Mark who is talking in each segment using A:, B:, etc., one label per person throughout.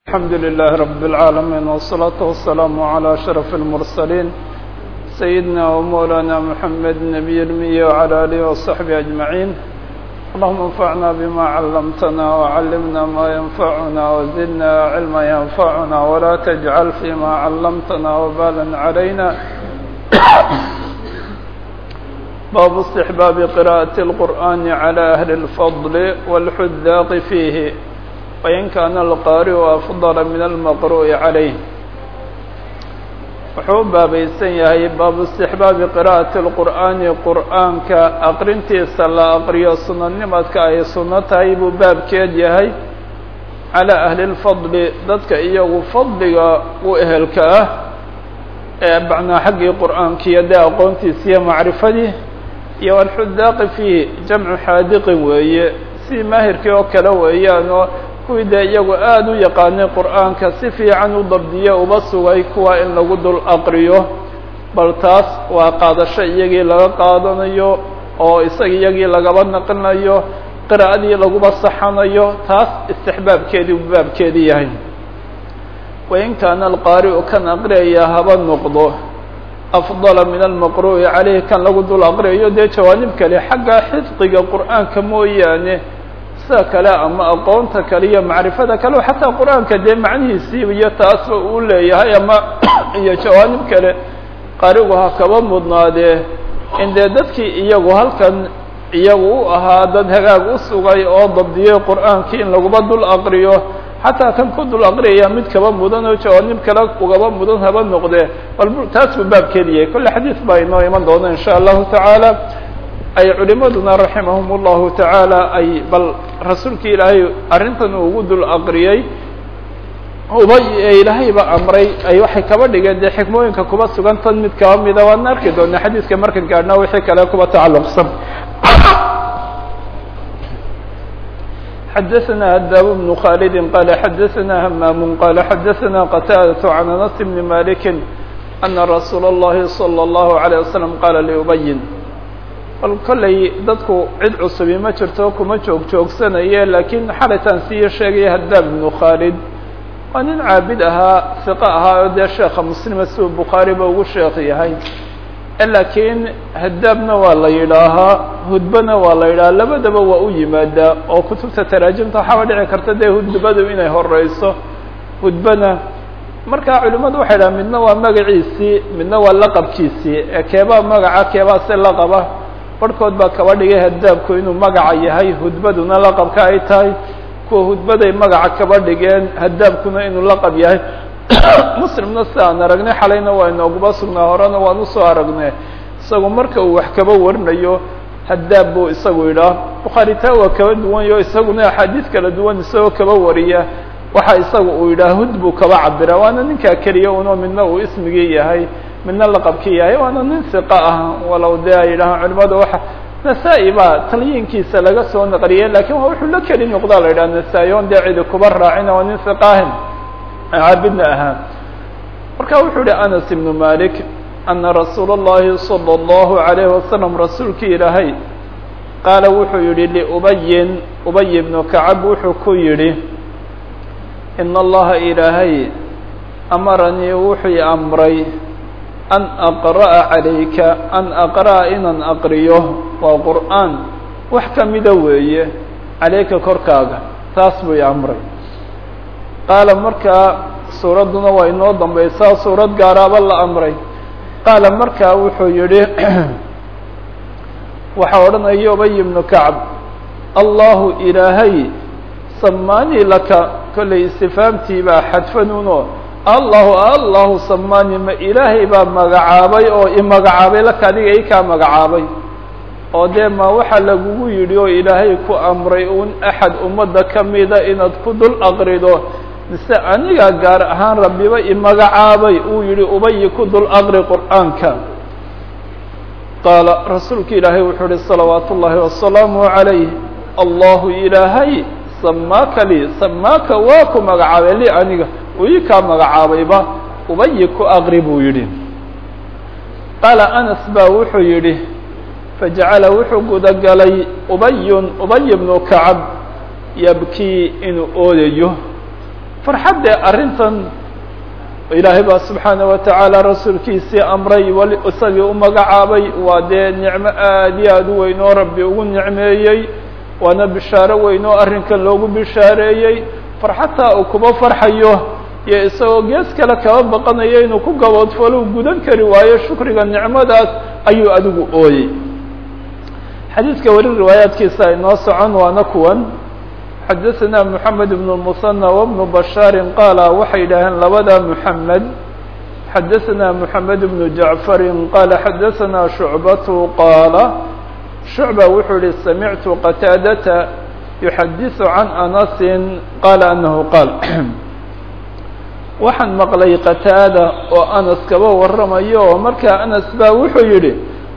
A: الحمد لله رب العالمين والصلاة والسلام على أشرف المرسلين سيدنا ومولانا محمد النبي المي وعلى آله وصحبه أجمعين اللهم انفعنا بما علمتنا وعلمنا ما ينفعنا وزدنا علما ينفعنا ولا تجعل فيما علمتنا وبالا علينا باب استحباب قراءة القرآن على أهل الفضل والحذاق فيه وإن كان القارئ أفضل من المقروء عليه wuxuu u baabaysan yahay baabu istixbaabi qira'ati اlqur'aani qur'aanka aqrintiisa la aqriyo sunanimadka ay sunno tahay buu baabkeed yahay calaa ahli اlfadli dadka iyagu fadliga u ehelka ah ee macnaa xaggii qur'aankiiyo dee aqoontiisa iyo macrifadii iyo alxudaaqi fiihi jamcu xaadiqin weeye si maahirkii oo kale weeyaan oo kuwii dee iyagu aada u yaqaanay qur'aanka si fiican u dabdiye uba sugay kuwa in lagu dul aqriyo bal taas waa qaadasho iyagii laga qaadanayo oo isaga iyagii lagaba naqlinayo qiraa'adii laguba saxanayo taas istixbaabkeedii u baabkeedii yahay wain kaana alqaari'u kan aqriyaya haba noqdo afdala min almaqru'i caleyhi kan lagu dul aqriyayo dee jawaanib kale xagga xifdiga qur'aanka mooyaane sida kale ama aqoonta kale iyo macrifada kale xataa qur-aanka dee macnihiisii iyo taasba uu leeyahay ama iyo jawaanib kale qarigu ha kaba mudnaadee in dee dadkii iyagu halkan iyagu u ahaa dad hagaag u sugay oo dabdiyey qur-aankii in laguba dul aqriyo xataa kan ku dul aqriyaya mid kaba mudan oo jawaanib kale ugaba mudan haba noqdee bal taas buu baabkeedi yahay kolle xadiis baa inoo iman doona in sha allahu tacaala ay culimaduna raximahum اllahu tacaala ay bal rasuulkii ilaahay arrintan uu ugu dul aqriyey uba ilaahayba amray ay waxay kaba dhigeen dee xikmooyinka kuba sugan tan mid kaba mida waana arki doonaa xadiiska markan gaadhna wixii kale kuba tacalluqsan xadaثna adaab بن khaalidi qala xadaثna hamaam qala xadaثna qataadaة can anas bni maliki ana rasuula اllahi salى اllahu عalيه waslm qala liubayin bal kollay dadku cid cusubi ma jirto kuma joog joogsanaye laakiin xalitaan siiyo sheegaya hadaab ibnu khaalid waa nin caabid ahaa fiqo ahaa oo dee sheekha muslima siduu bukhaariba ugu sheekh yahay laakiin hadaabna waa la yidhaahaa hudbana waa la yidhahaa labadaba waa u yimaadaa oo kutubta taraajimta waxaaba dhici karta dee hudbadu inay horeyso hudbana markaa culimadu waxay dhaha midna waa magaciisii midna waa laqabkiisii ee keebaa magaca keebaa se laqaba barhkood baa kaba dhigay hadaabku inuu magaca yahay hudbaduna laqabka ay tahay kuwa hudbaday magaca kaba dhigeen hadaabkuna inuu laqab yahay muslimna si aan aragnay xalayna waa inooguba sugnaa horena waan usoo aragnay isagu marka uu wax kaba warinayo hadaab buu isagu yidhaah bukhaari taa waa kaba duwanyo isaguna axaadiis kala duwan isagoo kaba wariya waxa isaga uu yidhaha hud buu kaba cabira waana ninkaa keliya uno midna uu ismigii yahay midna laqabkii yahay waana nin siqa ah walow dee ay yidhahaan culimada waxa nasaa-i baa talyiinkiisa laga soo naqliyay lakin waa wuxuu la keli noqdaa la yidhaha nasaa-i on dee cidi kuba raacina waa nin siqaahin caabidna ahaa marka wuxuu yihi anas ibnu malik ana rasuula اllahi salى اllahu عalayhi wasalam rasuulkii ilaahay qaala wuxuu yihi liubayin ubay ibnu kacab wuxuu ku yidhi in allaha ilaahay amaranii wuxuu amray an aqra'a calayka an aqra'a inaan aqriyo waa qur'aan wax kamida weeye calayka korkaaga taas buu i amray qaala markaa suuradduna waa inoo dambaysaa suurad gaaraaba la amray qaala markaa wuxuu yihi waxaa odhanaya ubay ibnu kacb allahu ilaahay samaanii laka kollay istifaamtii baa xadfanuno allahu allahu samaani ma ilaahay baa magacaabay oo imagacaabay laka adiga i kaa magacaabay oo dee ma waxaa lagugu yidhi oo ilaahay ku amray un axad ummadda kamida inaad ku dul aqrido mise aniga gaar ahaan rabbiba imagacaabay uu yihi ubayi ku dul aqri qur'aanka qaala rasuulka ilaahay wuxuu yihi salawaatu ullaahi wasalaamu calayh allahu ilaahay samaaka lii samaaka waa ku magacaabay li aniga ii kaa magacaabayba ubayi ku aqri buu yidhi qaala anas baa wuxuu yidhi fajacala wuxuu gudagalay ubayun ubay bnu kacab yabkii inuu oodayo farxaddee arrintan ilaahay baa subxaana wa tacaala rasuulkiisii amray wali isagii u magacaabay waa dee nicmo aad iyo aad u weyn oo rabbi ugu nicmeeyey waana bishaaro weyn oo arrinkan loogu bishaareeyey farxataa uu kuba farxayo iyo isagoo gees kale kaba baqanayo inuu ku gaboodfalo gudan kari waayo shukriga nicmadaas ayuu adigu ooyey xadiidka weli riwaayaadkiisa inoo socon waana kuwan xadaثna mحamed بن المثنى وبن بشhاar qاala waxay yidhaaheen labada mحamed xadaثna mحamed بن جaعفر qala xadaثna شhuعbaة qaala شhuعبة wuxuu yihi samictu qتاadةa يuxadiث عan أنس qala أنه qاal waxaan maqlay qتاada oo أنس kaba waramayo oo markaa أنس ba wuxuu yihi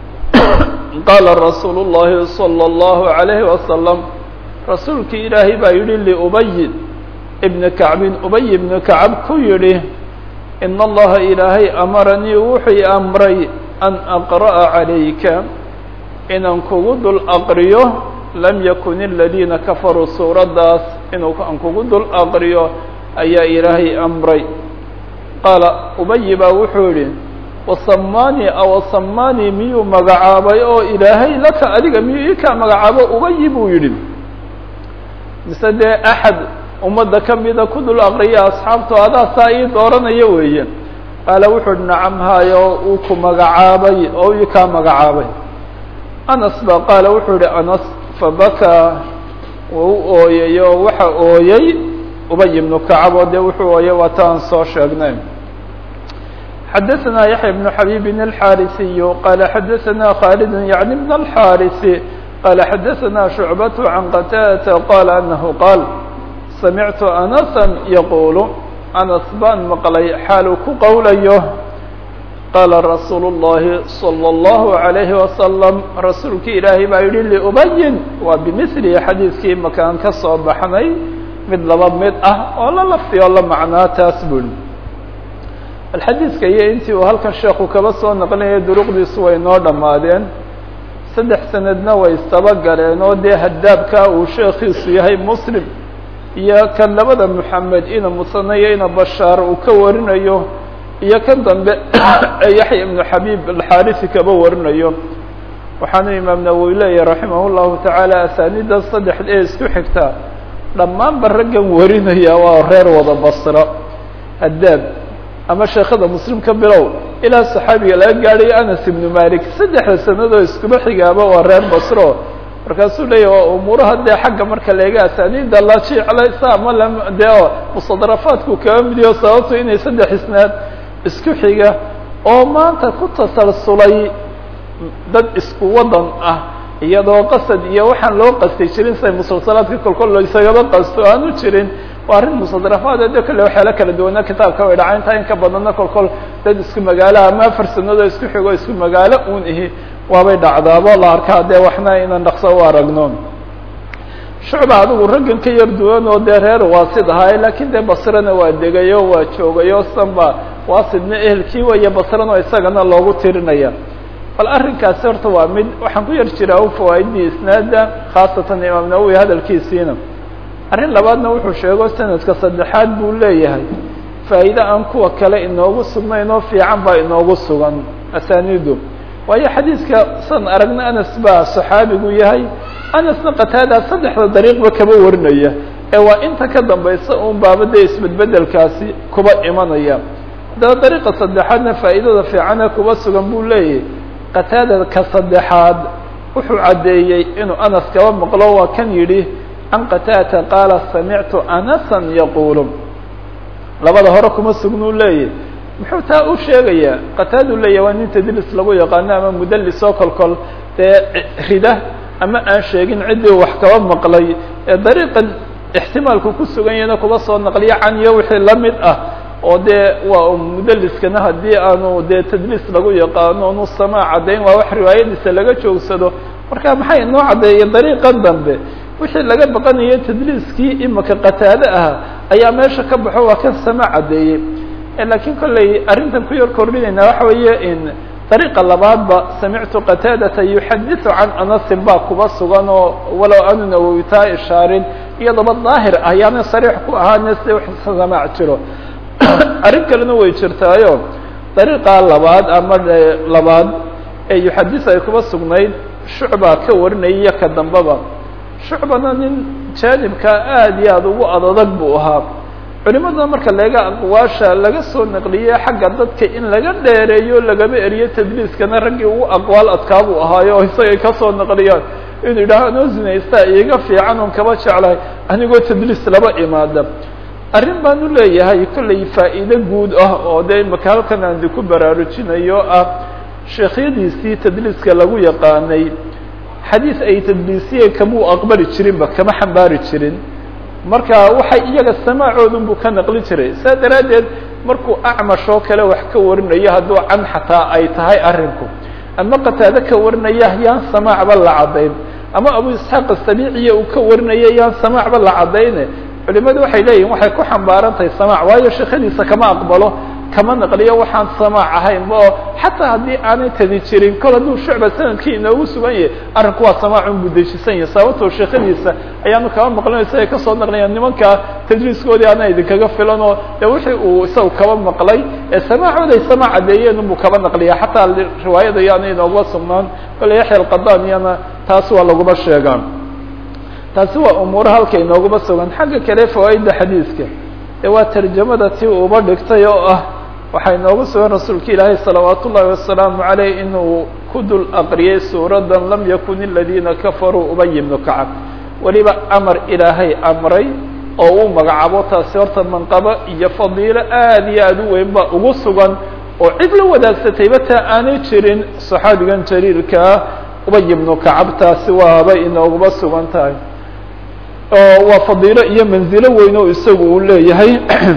A: qala رasuul الlahi صلى الlaه عليه وسلم rasuulkii ilaahay baa yidhi liubayi ibni kacbin ubay ibnu kacab ku yidhi in allaha ilaahay amaranii wuxuu amray an aqra'a calayka inaan kugu dul aqriyo lam yakun aladiina kafaruu suuraddaas inuu aan kugu dul aqriyo ayaa ilaahay amray qaala ubayi baa wuxuu yihi wasamaanii awasamaanii miyuu magacaabay oo ilaahay laka adiga miyuu ikaa magacaabo ubayi buu yidhi mise dee axad ummadda ka mida ku dul aqriya asxaabto adaa saa ii dooranaya weeye qaala wuxuu uhi nacam haayo uu ku magacaabay oo ii kaa magacaabay anas ba qaala wuxuu yihi anas fabakaa wuu u ooyay oo waxa ooyey ubay ibnu kacab oo dee wuxuu ooyay waa ta aan soo sheegnay xadaثna yaحya بن xabيb الxاrisiy qala xadaثna khالد yaعni بن الxاris qال xadaثna شhuعbaة عan qtاdة qala أnahu qaal samictu أنسا yaqul أنس baan maqlay xaaluu ku qowlayo qaala rasuul الlahi صلى الlaه عaليه وasلم rasuulki ilaahay baa yihi لأbayin waa bmثli xadiiskii makaan ka soo baxnay mid laba mid ah oo la lafti oo la macnaa taas buri alxadiidka iyo intii uu halkan sheeku kaba soo naqlinaya duruqdiisu way noo dhammaadeen saddex sanadna way istaba galeen oo dee hadaabka uu sheekiisu yahay muslim iyo kan labada moxamed ina musanayo ina bashaar uu ka warinayo iyo kan dambe ee yaxya ibnu xabiib alxaarisi kaba warinayo waxaanu imaam nawowi leeyahy raximah llahu tacaala asaaniidda saddex ee isku xigta dhammaanba raggan warinaya waa reer wada basro hadaab ama sheekada muslim ka bilow ilaa saxaabiga laga gaadhayo anas ibnu malik saddexda sanadoo iskuba xigaaba waa reer basro markaasuu leeyahy waa umuuraha dee xagga marka leega asaaniida la jeclaysa ama la dee o mustadrafaadku kaba midiyo sababto inay saddex isnaad isku xiga oo maanta ku tasalsulay dad isku wadan ah iyadoo qasad iyo waxaan loo qastay jirin siday musalsalaadka kolkol isagaba qasto aanu jirin waa arrin musadrafaad de kale waxyaala kala duwana kitaabka way dhaca intaa in ka badanna kolkol dad isku magaalo ama afar sanadoo isku xigo isku magaalo un ihi waabay dhacdaabo la arkaa dee waxna inaan dhaqso u aragno shucba adigu raggan ka yar duwan oo dee reer waasid ahaay lakin dee basrena waa degayo waa joogayo sanba waasidna ehelkii waya basrano isagana loogu tirinaya bal arrinkaasi horta waa mid waxaan ku yar jiraa u fawaaidii isnaada khaasatan imaam nawowi hadalkiisiina arrin labaadna wuxuu sheego sanadka saddexaad buu leeyahay faa'iide aan kuwa kale inoogu sugnayn oo fiican baa inoogu sugan asaaniidu waayo xadiidka san aragna anas baa saxaabigu yahay anasna qataada saddexda dariiqba kaba warinaya ee waa inta ka dambaysa un baaba dee isbedbedelkaasi kuba imanaya haddaba dariiqa saddexaadna faa'iidada fiicane kuba sugan buu leeyahay qataada ka saddexaad wuxuu caddeeyey inuu anas kaba maqlo waa kan yidhi can qataata qaala samictu anasan yaquulu labada hore kuma sugnuu leeyahy muxuu taa u sheegayaa qataadu leeyahy waa nin tadlis lagu yaqaano ama mudallis oo kolkol dee rida ama aan sheegin ciddii wax kaba maqlay ee dariiqan ixtimaalku ku sugan yahna kuba soo naqliyo caniyo wixii la mid ah oo dee waa mudaliskana haddii aanu dee tadliis lagu yaqaano onu samaa caddayn waa wax riwaayadiisa laga joogsado marka maxay inoo caddeeyay dariiqan dambe wixii laga baqanayo tadliiskii imaka qataade ah ayaa meesha ka baxo waa kan sama caddeeyey lakiin kolley arrintan ku yar kordhinayna waxa weeye in dariiqa labaadba samictu qataadata yuxadiثu can anasin baa kuba sugan oo walow aanu nawowi taa ishaarin iyadaba daahir ah yaana sariix ku ahaane si samaac jiro arrin kalena way jirtaayo dariiqa labaad ama labaad ee yuxadis ay kuba sugnayd shucba ka warinaya ka dambaba shucbana nin jaanibka aada iyo aada ugu adadag buu ahaa culimada marka laga aqwaasha laga soo naqliyey xagga dadka in laga dheereeyo lagama eriyo tadliiskana raggii ugu aqwaal adkaa buu ahaayo oo isagay kasoo naqliyaan inuu yidhaaho anoo zinaystaa iiga fiican oon kaba jeclahay anigoo tadliis laba imaada arrin baan u leeyahay kollay faa'iide guud ah oo dee imaka halkan aan diku baraarujinayo ah sheekhyadiisii tadliiska lagu yaqaanay xadiis ay tadliisiyeen kamuu aqbali jirinba kama xambaari jirin marka waxay iyaga samaacoodan buu ka naqli jiray saa daraaddeed markuu acmash oo kale wax ka warinayo hadduu can xataa ay tahay arrinku ama qataado ka warinaya yaan samaacba la caddayn ama abu isxaaq asabiiciya uu ka warinaya yaan samaacba la caddayne culimadu waxay leeyihin waxay ku xambaaran tahay samaac waayo sheekadiisa kama aqbalo kama naqliyo waxaan samaac ahaynba oo xataa haddii aanay tadi jirin kol hadduu shucba sanadkii inoogu sugan yahay arrinku waa samaacun buu dejisan yahay sababtoo sheekadiisa ayaanu kaba maqlin isagay kasoo naqliyan nimanka tadriiskoodii aana idinkaga filan oo de wixii uu isagu kaba maqlay ee samaacooday samaac caddeeyeen unbuu kaba naqliya xataa riwaayada yaana inooga sugnaan kole yaxya alqadaan iyana taas waa laguma sheegaan taasi waa umuura halka inooguma sugan xagga kale fawaaidda xadiiska ee waa tarjamada ti uba dhigtay oo ah waxaa inoogu sugan rasuulka ilaahay salawaat ullahi wasalaamu caleyh inuu ku dul aqriyay suuradan lam yakun iladiina kafaruu ubay ibnu kacab weliba amar ilaahay amray oo uu magacaabo taasi horta manqabo iyo fadiilo aada iyo aada u weyn ba ugu sugan oo cid la wadaagsatayba taa aanay jirin saxaabigan jaliilkaa ubay ibnu kacab taasi waaba inooguma sugan tahay oo waa fadiilo iyo manzilo weyn oo isagu uu leeyahay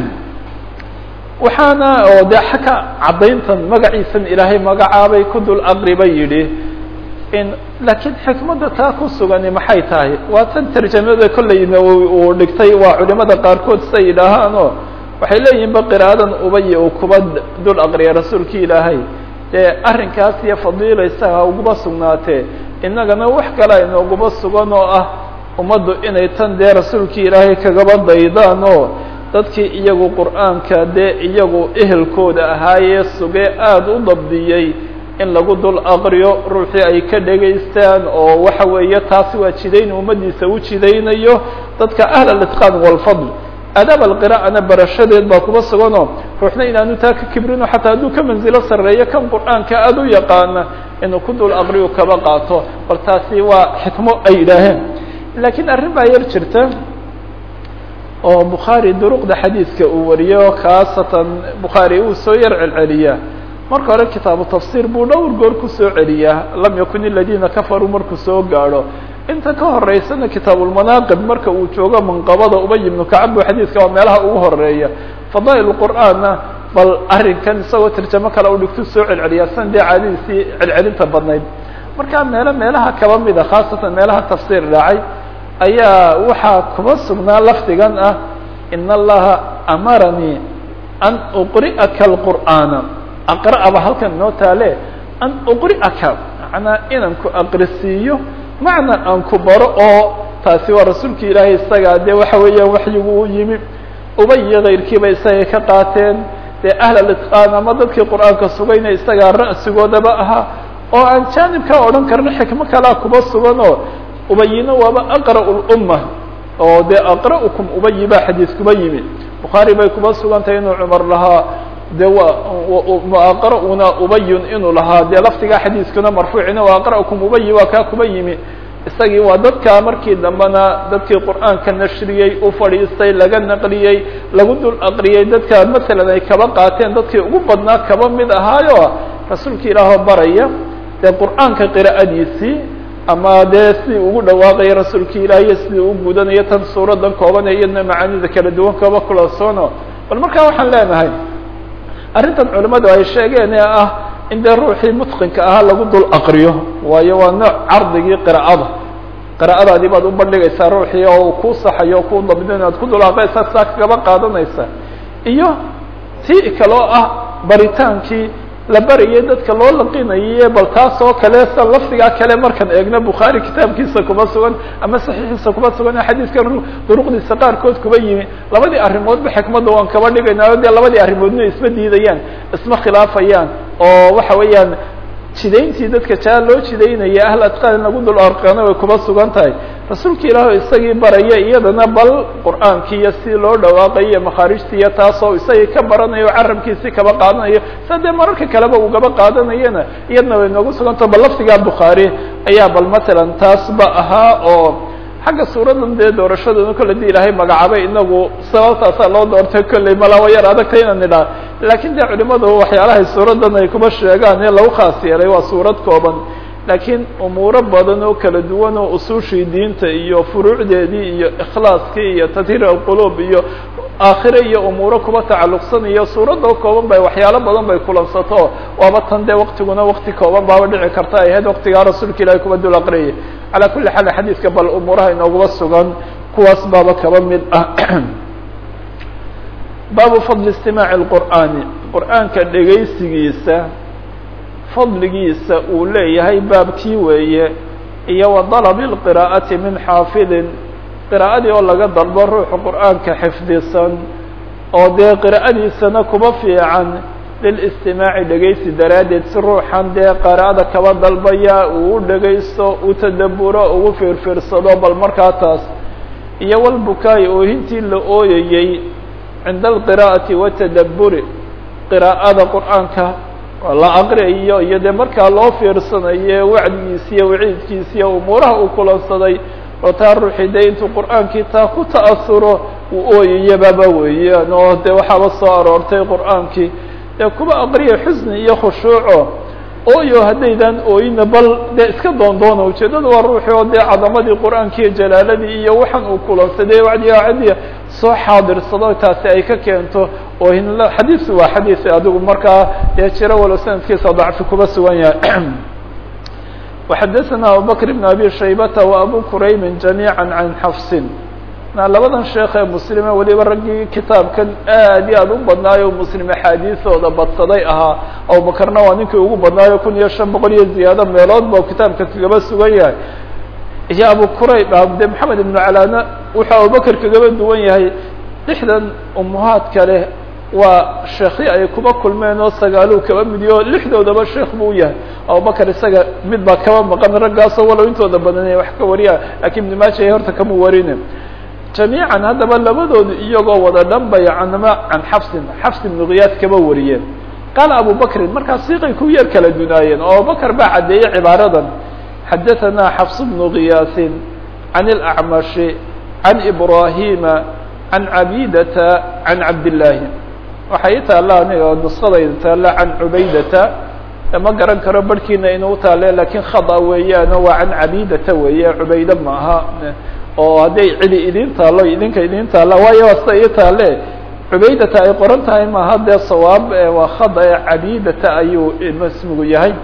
A: waxaana oo dee xagga caddayntan magaciisan ilaahay magacaabay ku dul aqriba yidhi in laakiin xikmadda taa ku sugani maxay tahay waa tan tarjamada kollayna uu dhigtay waa culimada qaarkood siday yidhaahaanoo waxay leeyihin ba qiraadan ubay uu kuba dul aqriya rasuulki ilaahay dee arrinkaas iyo fadiila isaga uguba sugnaatee innagana wax kale aynooguba sugan oo ah ummaddu inay tan dee rasuulkii ilaahay kagaba daydaan oo dadkii iyagu qur'aanka dee iyagu ehelkooda ahaayee sugee aada u dabdiyey in lagu dul aqriyo ruuxii ay ka dhegaystaan oo waxa weeye taasi waa jidayn ummaddiisa u jidaynayo dadka ahl alitqaan walfadl adaab alqira'ana barashadeed baa kuba suganoo ruuxna inaanu taa ka kibrino xataa hadduu ka manzilo sarreeyo kan qur'aanka aada u yaqaana inuu ku dul aqriyo kaba qaato bal taasi waa xikmo ay yidhaaheen laakiin arrin baa yar jirta oo bukhaari duruqda xadiidka uu wariyo khaasatan bukhaari uu soo yar celceliyaa marka hore kitaabu tafsiir buu dhowr goor kusoo celiyaa lam yakun iladiina kafaruu markuu soo gaadho inta ka horeysana kitaabulmanaaqib marka uu joogo manqabada ubay ibnu kacab buu xadiidka waa meelaha ugu horeeya fadaa'il qur'aanna bal arrinkan isagoo tarjamo kale u dhigtu soo celceliyaa san dee caadadiisii celcelinta badnayd markaa meelo meelaha kaba mida khaasatan meelaha tafsiir dhacay ayaa waxaa kuba sugnaa lafdigan ah in allaha amaranii an uqri'aka alqur'aana aqra'aba halkan inoo taale an uqri'aka macnaa inaan ku aqrisiiyo macna aan ku baro oo taasi waa rasuulki ilaahay isagaa dee waxa weeyaan waxyigu u yimi ubay kayrkiiba isagay ka qaateen dee ahl alitqaan ama dadkii qur'aanka sugayna isagaa ra'sigoodaba ahaa oo aan jaanibkaa odhan karno xikmo kalaa kuba sugan oo ubayina waaba aqra'u lumma oo dee aqra'ukum ubayi baa xadiis kuba yimi bukhaari bay kuba sugan tahay inuu cumar lahaa de wa aqra'una ubayun inuu lahaa dee lafdigaa xadiiskuna marfuucina wa aqra'ukum ubayi waa kaa kuba yimi isagii waa dadkaa markii dambena dadkii qur'aanka nashriyey u fadhiistay laga naqliyey lagu dul aqriyey dadka masalan ay kaba qaateen dadkii ugu badnaa kaba mid ahaayo rasuulka ilaahoo baraya dee qur'aanka qira'adiisii ama dee sidii ugu dhawaaqaya rasuulka ilaahiyo sidii u gudanayo tan suuradan kooban ee iyadna macaanida kala duwan kaba kulasoono bal markaa waxaan leenahay arrintan culimmadu ay sheegeen ee ah in dee ruuxii mutqinka ahaa lagu dul aqriyo waayo waa nooc cardigii qira'ada qira'adaadii baad u bandhigaysaa ruuxii oo kuu saxayo o kuu dabdin inaad ku dul aqriyaysa saa kagaba qaadanaysa iyo tii kaloo ah baritaankii la barayay dadka loo laqinaye bal taas oo kale sa lafdigaa kale markaan eegno bukhaari kitaabkiisa kuma sugan ama saxiixiisa kuma sugan xadiiskan duruqdiisa qaarkood kuba yimi labadii arrimoodba xikmadda waan kaba dhigaynaayo dee labadii arrimoodna isma diidayaan isma khilaafayaan oo waxa weeyaan jidayntii dadka jaa loo jidaynaya ahl adqaan lagu dul arqana way kuma sugan tahay rasuulka ilaahi isagii baraya iyadana bal qur'aankii iyo si loo dhawaaqayo iyo makhaarijtii iyo taasoo isagii ka baranayo carabkiisi kaba qaadanayo sa dee mararka kaleba ugaba qaadanayana iyadna way noogu sugantaho bal lafdigaa bukhaari ayaa bal matalan taasba ahaa oo xagga suuradan dee doorashadana kolle di ilaahay magacaabay inagu sababtaasaa loo doortay kolley malaa yar adagta inaan idhaa laakiin dee culimadu waxyaalahay suuradan ay kuma sheegaan ee lagu khaas yeelay waa suurad kooban laakiin umuuro badan oo kala duwan oo usuushii diinta iyo furuucdeedii iyo ikhlaaskii iyo tadhiir alquluub iyo aakhire iyo umuuro kuba tacalluqsan iyo suuradoo kooban bay waxyaalo badan bay kulansato waaba tan dee waktiguna wakti kooban baaba dhici karta ay ahayd waktigaa rasuulka ilaahay kuba dul aqriyay calaa kulli xaal xadiiska bal umuuraha inoogaba sugan kuwaas baaba kaba mid ah baabu fadli istimaaci lqur'aani qur'aanka dhegaysigiisa fadligiisa uu leeyahay baabkii weeye iyo wa dalabi lqiraa'ati min xaafidin qiraa'adii oo laga dalbo ruuxu qur'aanka xifdisan oo dee qiraa'adiisana kuba fiican lilistimaaci dhegaysi daraaddeed si ruuxan dee qiraa'ada kaba dalbaya uu u dhegaysto u tadaburo ugu fiirfiirsado bal markaa taas iyo walbukaay oohintii la ooyayey cinda alqiraa'ati watadaburi qiraa'ada qur'aanka la aqriyayo iyo dee markaa loo fiirsanayo wacdigiisi iyo waciidkiisi iyo umuuraha uu kulansaday oo taa ruuxii dee intuu qur'aankii taa ku ta'asuro uu ooyayababa weeyaan oo dee waxaaba soo aroortay qur'aankii dee kuba aqriya xusni iyo khushuuco ooyo haddaydan ooyina bal dee iska doondoona ujeeddada waa ruuxi oo dee cadamadii qur'aanki iyo jalaaladii iyo waxaan uu kulansaday wacdiga cadiya soo xaadirsado taasi ay ka keento oohin xadiisu waa xadiis adigu markaa dee jiro walo sanadkiisa dacfi kuba sugan yahay وxadثna abubكر بن abي شhaybة وabu qurayb جamيعا عan xfsin labadan sheekh ee mslime weliba raggii kitaabkan aad iyo aad u badnaayo mslim axaadiisooda badsaday ahaa abubakrna waa ninkii ugu badnaayo kun iyo شhan boqol iyo ziyaado meelood ba kitaabka kagaba sugan yahay iyo abu qurayb de mحamed iبن calana wuxuu abubakr kagaba duwan yahay lixdan umuhaad kale waa sheekhi ay kuba kulmeen oo sagaaluu kaba midiyo lixdoodaba sheekh buu yahay abubakar isaga mid baa kaba maqan raggaasoo walow intooda badanay wax ka wariya lakiin ibn maaja horta kama warine jamiican haddaba labadoodu iyagoo wada dhanbay canma can xafsin xafs ibnu kiyaas kaba wariyeen qaala abu bakrin markaa siiqay ku yar kala dunaayeen oo abubakar baa caddeeyey cibaaradan xadaثana xafs bnu kiyaasin can اlacmashi can ibrahima can cabidata can cabdillaahi waxay taalla aniga nuskadayda taalla can cubaydata ma garan karo barhkiina inuu taale lakin khada weeyaano waa can cabidata weeye cubayde maaha oo hadday cidi idin taalo idinka idin taalla waayo waa sida ii taale cubaydata ay qoran tahay maaha dee sawaab waa khada ee cabidata ayuu ismigu yahay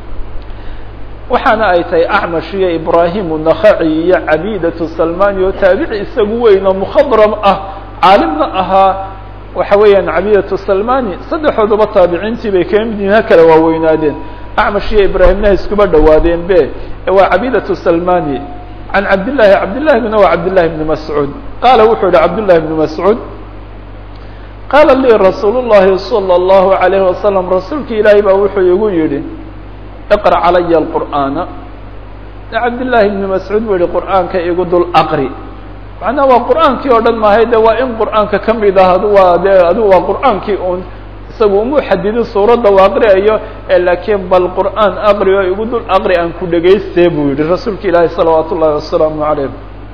A: waxaana ay tahay acmash iyo ibrahim unakaci iyo cabidatu salmani oo taabici isagu weyn oo mukhadram ah caalimna ahaa waxa weeyaan cabidatu salmani saddexooduba taabiciintii bay kama mid yihin ha kala waaweynaadeen acmash iyo ibraahimna iskuba dhawaadeen be waa cabidatu salmani can cabdillahi cabdillahiguna waa cabdillahi bni mascuud qaala wuxuu yihi cabdullahi bni mascuud qaala lii rasuul llahi salى اllahu alayhi wasalam rasuulki ilaahay baa wuxuu igu yihi iqra calaya alqur'aana cabdillaahi bni mascuud buu yihi qur'aanka igu dul aqri macnaha waa qur'aankii oo dhan maahay de waa in qur'aanka kamid ah adu waa de adigu waa qur'aankii un isagu umu xadidin suuradda u aqriayo laakiin bal qur'aan aqri oo igu dul aqri aan ku dhegayste buu yihi rasuulka ilaahi salawaat ullahi wasalaamu calayh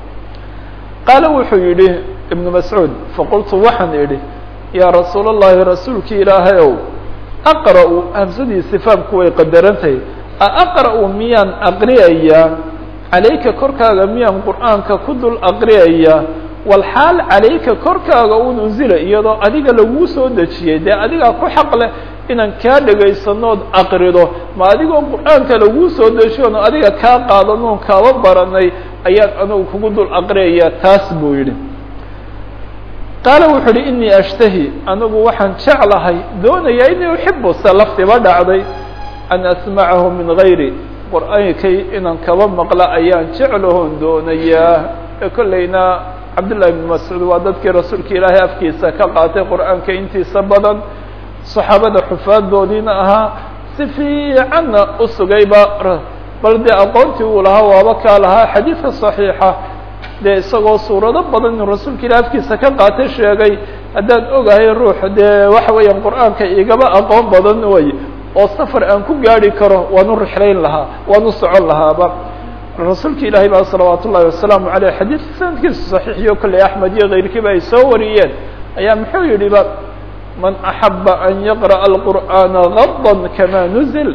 A: qaala wuxuu yihi ibnu mascuud faqultu waxaan idhi yaa rasuul allahi rasuulki ilaahay ow aqra-u hamsadii faamku way qadarantahay aaqra-u miyaan aqriyayaa calayka korkaaga miyaan qur'aanka ku dul aqriyaya walxaal calayka korkaaga un unzila iyadoo adiga laguu soo dejiyey dee adigaa ku xaq leh inaan kaa dhegaysanood aqrido ma adigoo qur'aanka laguu soo dejiyoon adiga kaa qaadanoon kaaba baranay ayaan anugu kugu dul aqriyaya taas buu yidhi qaala wuxu uhi inii ashtahi anigu waxaan jeclahay doonayaa inii uxibu se laftiba dhacday an asmacahu min gayri qur-aankay inaan kaba maqla ayaan jeclahoon doonayaa ee kollayna cabdullahi ibn mascuud waa dadkii rasuulka ilaahay afkiisa ka qaatay qur-aanka intiisa badan saxaabada xufaadoodiina ahaa si fiicanna u sugayba bal dee aqoontii uu lahaa waaba kaa lahaa xadiidka صaxiixa dee isagoo suurado badan inuu rasuulka ilahi afkiisa ka qaatay sheegay haddaan ogahay ruux dee waxa weeyaan qur-aanka igaba aqoon badan way oo safar aan ku gaari karo waan u rixlayn lahaa waan u socon lahaaba rasuulka ilaahay baa salawaat ullahi wasalaamu aleyh xadiidka sanadkiisa saxiixiyo kolley axmed iyo keyrkiiba ay soo wariyeen ayaa muxuu yihi ba man axaba an yaqra'a alqur'aana gada kama nuzil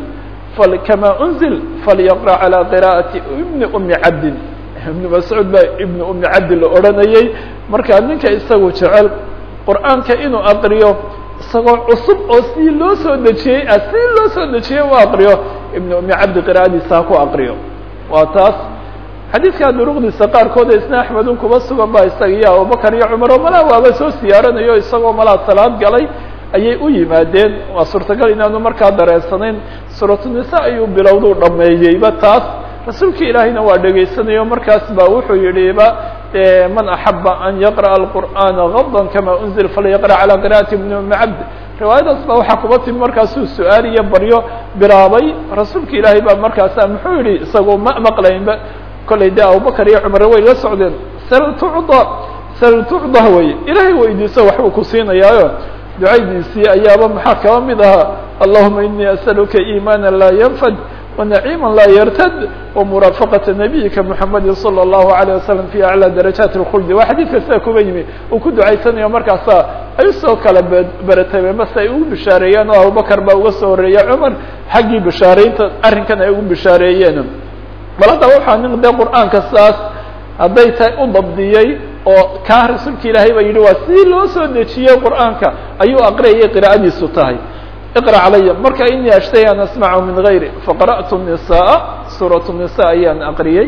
A: kama unzil falyaqra calى qira'ati ibni umi cabdin ibnu mascuud baa ibni umi cabdi la odhanayey markaa ninka isagu jecel qur'aanka inuu aqriyo isagoo cusub oo si loo soo dejiyey si loo soo dejiyey u aqriyo ibni umi cabdi qira'adiisa ha ku aqriyo waa taas xadiidka duruqdiisa qaarkood isna axmedun kuba sugan ba isaga iyo abubakar iyo cumar oo malaa waaba soo siyaaranayo isagoo malaa salaad galay ayay u yimaadeen waa suurtagal inaanu markaa dareensanayn suuratunisaa ayuu bilowduu dhameeyeyba taas rasuulka ilaahayna waa dhegaysanayo markaas ba wuxuu yihiba man axaba an yaqra'a alqur'aana gada kama unzil falyaqra' calى qira'ati ibni umi cabd riwaayadaas ba waxaa kuba timi markaasuu su-aal iyo baryo bilaabay rasuulka ilaahay baa markaasa muxuu yihi isagoo ma maqlaynba kollay de abubakar iyo cumar way la socdeen sal tucda sal tucda wey ilaahay weydiiso waxbuu ku siinayaayo ducaydiisii ayaaba maxaa kaba mid ahaa allahuma inii asaluka iimaana laa yanfad wanaciima laa yartad wamuraafaqata nabiyika muxamadi salى اllahu alيه wasalam fi aclى darajaat اlkhuldi waa xadiidka sida kuba yimi uu ku ducaysanayo markaasa ay usoo kala beratabeen mase ay ugu bishaareeyeen oo abubakar baa uga soo horeeya cumar xaggii bishaareynta arrinkan ay ugu bishaareeyeen bal haddaba waxaa nin dee qur'aanka saas hadday tahay u dabdiyey oo kaa rasuulka ilaahay baa yidhi waa si loo soo dejiyey qur'aanka ayuu aqriyayay qira'adiisu tahay iqra calaya marka inii ashtay an asmacahu min gayri faqara'tu nisaa suuratu nisa ayaan aqriyey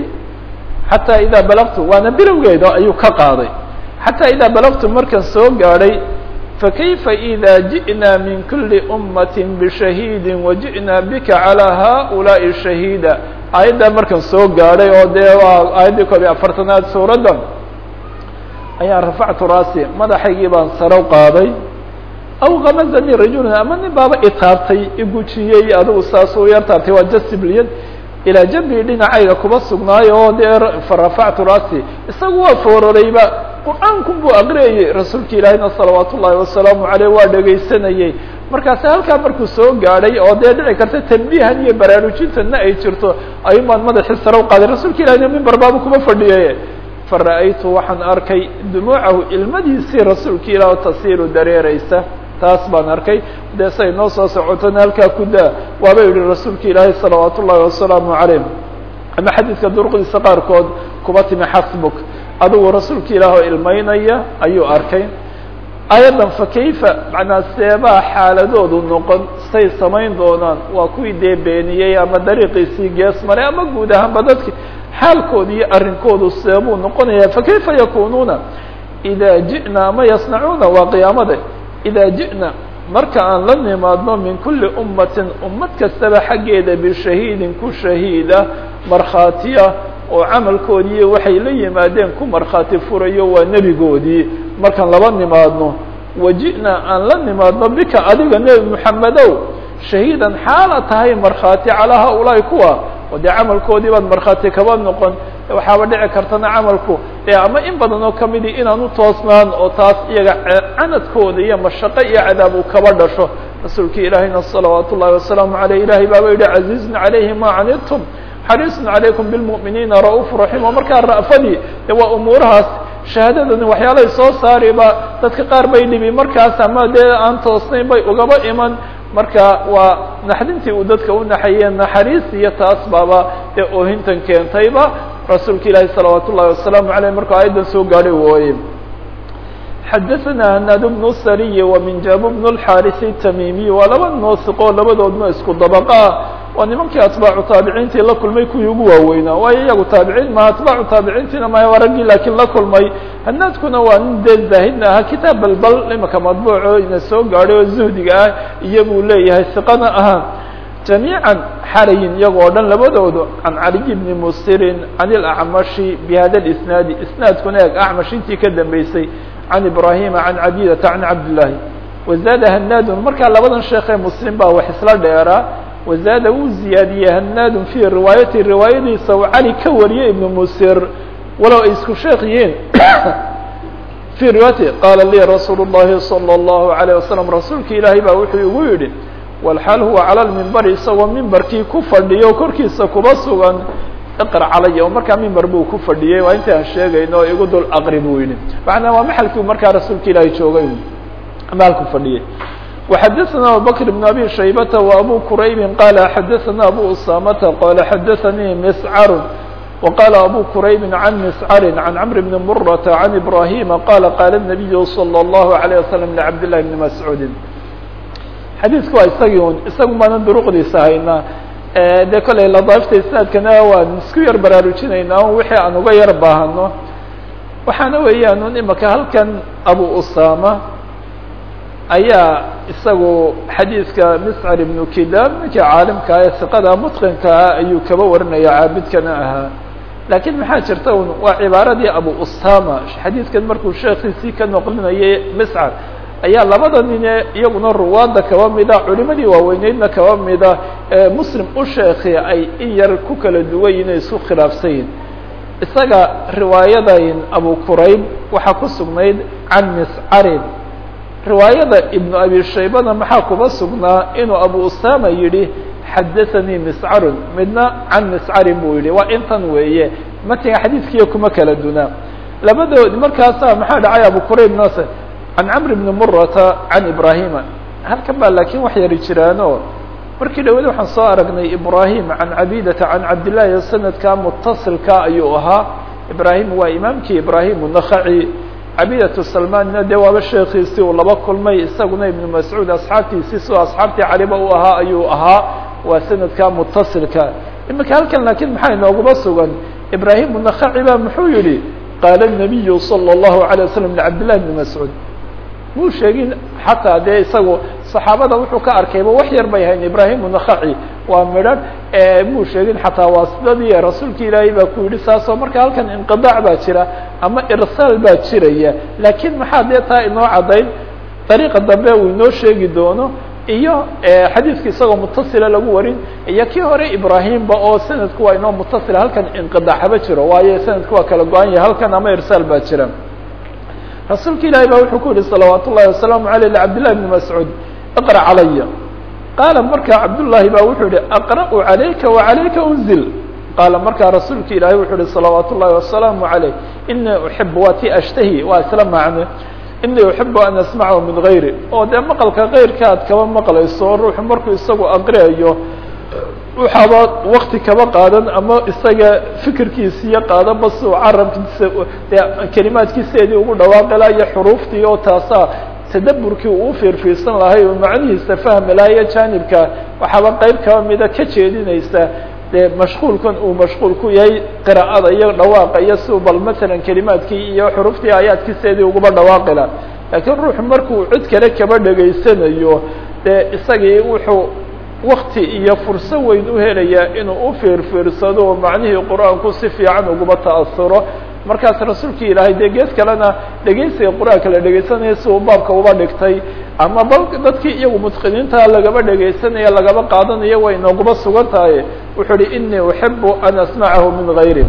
A: xataa idaa balagtu waana bilowgeeda ayuu ka qaaday xataa idaa balagtu markaan soo gaadhay fakayfa ida ji'na min kuli ummati bishahiidi waji'na bika calى haؤulaaءi shahiida aayaddaa markaan soo gaadhay oo dee waa aayaddii koob iyo afartanaad suuradda ayaan rafactu raasi madaxaygii baan sarow qaaday aw kamazani rajulun ama nin baaba itaabtay igujiyey adigu saas u yar taabtay waa jasibliyad ilaa jambii dhinacayga kuba sugnaayo oo dee farafactu raasi isagu waa foorarayba qur-aankun buu aqriyayey rasuulka ilaahayna salawaat ullaahi wasalaamu aleyh waa dhegaysanayey markaasi halkaa markuu soo gaadhay oo dee dhici karta tanbiihan iyo baraarujintana ay jirto ayun baan madaxii sarow qaaday rasuulka ilahina mimbar baabu kuma fadhiyay fara'aytu waxaan arkay dumuucahu ilmadiisii rasuulka ilaah tasiiru dareereysa taas baan arkay dee say noo soo socotona halkaa ku daa waaba yihi rasuulka ilaahay salawaat ullaahi wasalaamu calayh ama xadiidka duruqdiisa qaarkood kuba timi xasbuk adigu rasuulka ilaah oo ilmeynaya ayuu arkay ayadan fa kayfa macnaa seebaa xaaladoodu noqon say samayn doonaan waa kuwii dee beeniyey ama dariiqiisii gees maray ama guud ahaanba dadki xaalkooda iyo arrinkoodu seebuu noqonaya fakayfa yakunuuna ida ji'na ama yasnacuuna waa qiyaamada ida ji'na marka aan la nimaadno min kuli ummatin ummad kastaba xaggeeda bishahiidin ku shahiida markhaatiya oo camalkoodiiyo waxay la yimaadeen ku markhaati furayo waa nebigoodii markaan laba nimaadno waji'na aan la nimaadno bika adiga nebi moxamedow shahiidan xaala tahay markhaati calaa haulaai kuwa oo dee camalkoodii baad markhaati kaba noqon waxaaba dhici kartana camalku ee ama in badan oo kamidi inaan u toosnaan oo taas iyaga canadkooda iyo mashaqo iyo cadaab uu kaba dhasho rasuulka ilaahayna salawaat ullahi wasalaamu aleyh ilahay baaba yihi casiizun calayhi ma canidtum xariisun calaykum bilmu'miniina ra'uuf raxiim oo markaa ra'fadii de waa umuurahaas shahaadadani waxyaalay soo saariba dadka qaar bay dhibi markaas ama dee aan toosnayn bay ugaba iman marka waa naxdintii uu dadka u naxayee naxariis iyo taas baaba dee oohintan keentayba rasuulka ilaahi salawaat ullahi wasalaamu aleyh markuu aayaddan soo gaadhay wooye xadaثna hanaad bnu sariy وminjab bnu اlxaris الtamimiy waa laba noosiqoo labadoodna isku dabaqa waa nimankii atbaacu taabiciintii la kulmay kuwii ugu waaweynaa waayo iyagu taabiciin maha atbaacu taabiciintiina maya waa raggii laakiin la kulmay hanaadkuna waa nin dee zaahidna ahaa kitaab balbal imaka madbuuco ina soo gaadhay oo zuhdiga ah iyo buu leeyahay siqana ahaa jamiican xarayin iyagoo dhan labadoodu can caliy bni musirin can ilacmashi bi hada lisnaadi isnaadkuna eeg acmash intii ka dambeysay can ibrahima can cabidata can cabdillaahi wazaada hanaadun markaa labadan sheekee muslim baa wax isla dheeraa wazaada wuu ziyaadiyey hanaadun fii riwaayati riwaayadiisa uu cali ka wariyey ibnu musir walow ay isku sheekh yihiin fii riwaayati qaala lii rasuulu llahi salى اllahu alayه wasalam rasuulki ilaahay baa wuxuu igu yidhi walxaal huwa cala lmimbari isagoo mimbarkii ku fadhiyo korkiisa kuba sugan iqra calaya oo markaa mimbar buu ku fadhiyey waa inta aan sheegayno igu dul aqri buu yidhi macnaa waa maxalkii markaa rasuulka ilaahay joogay maalku fadhiyey وxadثna abubكر بن abي شhaybة وabو qrayb qال xadثna abو usamة qال xadثnii mscr وqال abو qrayb عن mscr عن cمر بن mرة عن إbrاhيم qال qال النبي صلى الله عليه وسلم لcبد لله بن مسعوud xadiiثku waa isagii un isagu maanan duruqdiisa haynaa de koley ladaifta isnaadkana waan isku yar baraarujinaynaa wixii aan uga yar baahano waxaana weeyaan un imaka halkan abو usama ayaa isagu xadiidka miscar ibnu kidam ninkii caalimka ee siqada mutqinkaa ayuu kaba warinaya caabidkana ahaa laakiin maxaa jirta un waa cibaaradii abu usama xadiidkan markuu sheekiisii ka noqlinayay miscar ayaa labada nine iyaguna ruwaadda kaba mida culimadii waaweyneydna kaba mida ee muslim u sheekhi ay in yar ku kala duwan yihin isku khilaafsan yihin isaga riwaayadayn abu qurayb waxaa ku sugnayd can miscarin riwaayada ibnu abi shaybana maxaa kuba sugnaa inuu abu usama yidhi xadaثanii miscarun midna can miscarin buu yihi waa intan weeye matiga xadiidkiiyo kuma kala dunaa labadood markaasa maxaa dhacay abu qurayb nase can camr bni murata can ibrahima halkan baa laakiin wax yari jiraano markii dhawad waxaan soo aragnay ibrahim can cabidata can cabdillahi sanadka mutasilka ayuu ahaa ibrahim waa imaamkii ibrahim nakaci cabidatu salmanna dee waaba sheekiisii uu laba kulmay isaguna ibnu mascuud asxaabtiisii sidoo asxaabtii caliba u ahaa ayuu ahaa waa sanadka mutasilka imika halkan laakiin maxaa inooguma sugan ibrahim nakaci ba muxuu yihi qaala الnabiyu salى الlahu عalيه waslm lcabdillahi bni mascuud muu sheegin xataa dee isagu saxaabada wuxuu ka arkayba wax yar bay hayn ibrahim nakaci waa midhan muu sheegin xataa waa sidadii rasuulki ilaahay baa ku yidhi saasoo marka halkan inqidac baa jira ama irsaal baa jiraya laakiin maxaa dee taa inoo caddayn dariiqa dambe uu inoo sheegi doono iyo xadiidka isagoo mutasila lagu warin iyo kii hore ibrahimba oo sanadku waa inoo mutasila halkan inqidac haba jiro waayo sanadku waa kala go-an yahay halkan ama irsaal baa jira rasuulka ilaahay baa wuxuu ku yihi salawaat ullahi wasalaamu aleyh lcabdillahi bni mascuud iqra calaya qaala markaa cabdullaahi baa wuxuu yihi aqra'u calayka wacalayka unzil qaala markaa rasuulka ilaahay wuxuu yihi salawaat ullahi wasalaamu aleyh inii uxib waa ti ashtahi waa isla macne inii uxibu an asmacahu min gayri oo dee maqalka keyrka aad kaba maqlayso ruuxu markuu isagu aqriayo waxaaba wakti kaba qaadan ama isaga fikirkiisiiyo qaadanba si uu carabkiisa dee kelimaadkiiseedii ugu dhawaaqi laha iyo xuruuftii oo taasaa tadaburkii uu ufiirfiirsan lahay oo macnihiisa fahmi laha iyo jaanibka waxaaba qeyb kaba mida ka jeedinaysa dee mashquulkan uu mashquul ku yahay qira'ada iyo dhawaaqa iyo si uu bal masalan kelimaadkii iyo xuruuftii aayaadkiiseedii uguba dhawaaqi laha laakiin ruuxu markuu cid kale kaba dhegaysanayo dee isagii wuxuu wakti iyo furso weyn u helaya inuu u fiirfiirsado oo macnihii qur-aanku si fiican uguba ta'asuro markaas rasuulki ilaahay dee gees kalena dhegeysiga qur-aanka la dhegeysanaya si uu baabka uba dhigtay ama bal dadkii iyagu mutqiniinta lagaba dhegeysanaya lagaba qaadanayo way nooguba sugan tahay wuxuu uhi inii uxibu an asmacahu min gayri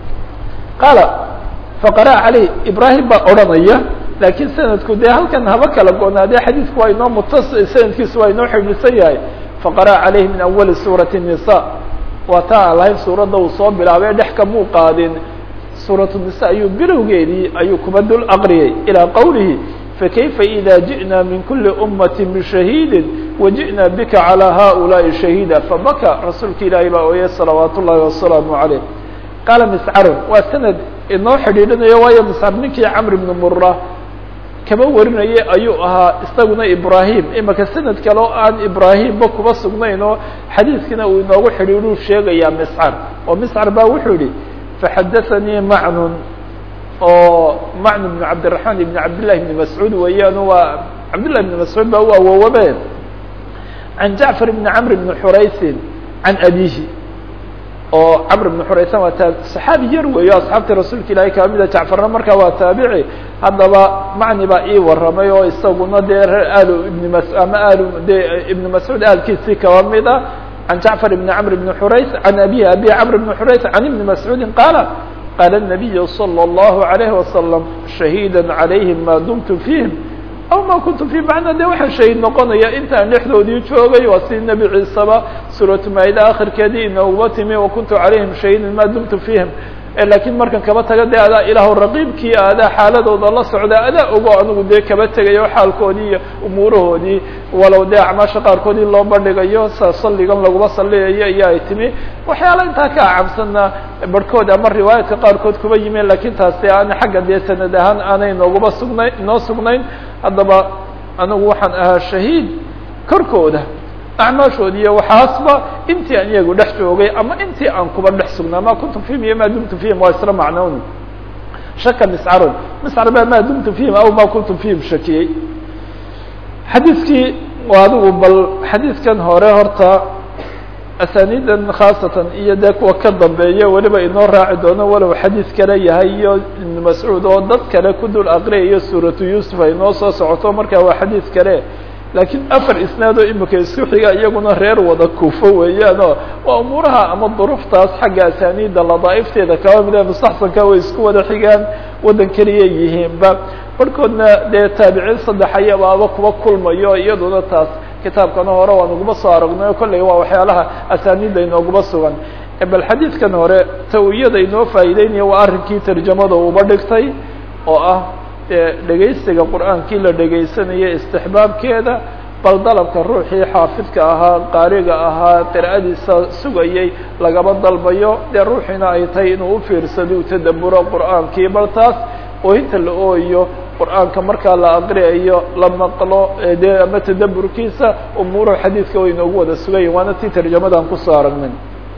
A: qaala faqara caleyh ibraahim baa odhanaya laakiin sanadku dee halkan haba kala go-naadee xadiidku waa inoo mutas sanadkiisu waa inoo xidhisan yahay faqara calayhi min awali suurati الnisa waa taa aan lahayn suuradda uu soo bilaabay dhex kamuu qaadin suuratu nisa ayuu bilowgeedii ayuu kuba dul aqriyay ilaa qowlihi fakayfa ida ji'na min kuli ummati bishahiidi waji'na bika calى haؤulaaءi shahiida fabaka rasuulka ilaahay baa ooyay salawaat ullahi wasalaamu عaleyh qaala miscarun waa sanad inoo xidhiidhinayo waayo miscar ninkii camr ibni mura kaba warinayay ayuu ahaa isaguna ibrahim imaka sanad kale oo aan ibrahimba kuba sugnayn oo xadiiskiina uu inoogu xidhiidhuu sheegayaa miscar oo miscar baa wuxuu yihi faxadaثanii macnun oo macnu bn cabdiraحmaan ibn cabdillahi bni mascuud weeyaan waa cabdillahi bni mascuud baa u awoowabe can jacfar bni camr bni xuraysin can abihi oo camr bn xuraysan waa taa saxaabi yar weeyo asxaabta rasuulka ilaahay kaba mida jacfarna markaa waa taabici haddaba macni baa ii warramay oo isaguna dee reer aal ibni mas ama aal de ibni mascuud aalkiisii kaba mid a can jacfar ibni camr bni xurays can abihi abi camr bni xurays can ibni mascuudin qaala qaala الnabiyu salى اllahu عalayhi wasalam shahiida calayhim ma dumtu fiihim aw ma kuntu fi macna de waxaan shahiid noqonaya intaan dhexdoodii joogay waa si nebi ciiseba suuratu maayida akhirkeedii inooguba timi wakuntu calayhim shahiidan ma dumtu fiihim lakiin markan kaba taga de adaa ilaahu raqiibkii adaa xaaladooda la socda adaa ogo anigu dee kaba tegayo xaalkoodii iyo umuurahoodii walow dee acmaasha qaarkoodii loo bandhigayo sa salligan laguma salliyayo iyo ay timi waxyaala intaa ka acabsanna barhkood ama riwaayaadka qaarkood kuba yimeen lakiin taasi aan xagga dee sanad ahaan aanay nooguba sugnayn inoo sugnayn haddaba anigu waxaan ahaa shahiid korkooda acmaashoodi iyo waxaasba intii aan iyagu dhex joogay ama intii aan kuba dhex sugnaa ma kuntu fihim iyo ma dumtu fihim waa isla macnoon shaka miscarun miscar baa ma dumtu fihim aw ma kuntu fihim shakiyey xadiiskii adigu bal xadiiskan hore horta asaniidan khaasatan iyo dee kuwa ka dambeeya weliba inoo raaci doono walow xadiis kale yahay iyo ibn mascuud oo dad kale ku dul aqriyayo suuratu yuusuf ay noo soo socoto marka waa xadiis kale laakiin afar isnaad oo imika isku xiga iyaguna reer wada kuufo weeyaanoo waa umuuraha ama duruuftaas xagga asaniida ladaaifteeda kaba mida mustaxsanka way isku wada xigaan waddan keliya yihiinba barhkoodna dee taabiciin saddex ayabaaba kuba kulmayo iyaduna taas kitaabkana hore waan uguma soo aragnay kolley waa waxyaalaha asaniida inooguma sugan bal xadiidkan hore tawiyada inoo faa'iideynaya waa arrinkii tarjamada uuba dhigtay oo ah dhegaysiga qur'aankii la dhegaysanayay istixbaabkeeda bal dalabka ruuxii xaafidka ahaa qaariga ahaa qira'adiisa sugayay lagaba dalbayo dee ruuxiina ay tahay inuu ufiirsado u tadaburo qur'aankii bal taas oohinta la ooyo qur'aanka markaa la aqriyayo la maqlo dee ama tadaburkiisa umuuraha xadiidka way inoogu wada sugayiin waana tii tarjamadan kusoo aragnay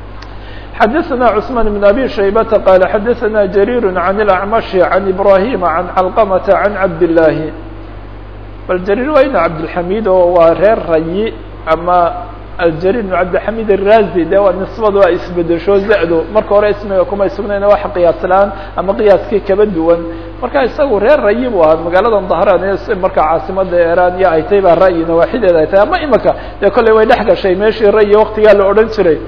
A: xdثna cثman بن abي شhaybة qال xadثna جrيr عن الأعمشh عن إbrاhيم عن علqمة عن cabdاللahi bal jrيr waa ina cabdالحamid oo waa reer rayi ama aljrيr بن cabdالحamid الrazi de waa nisbadu waa isbedesho zado marka hore ismiga kumay sugnayn wax qiyaas la-aan ama qiyaaskii kaba duwan marka isagu reer rayi bu ahaa magaalada dahran marka caasimada iran iyo ay tahay baa ra'yi nawaaxideeda ay tahay ama imika dee kolley way dhex gashay meeshii rayi waktigaa la odhan jiray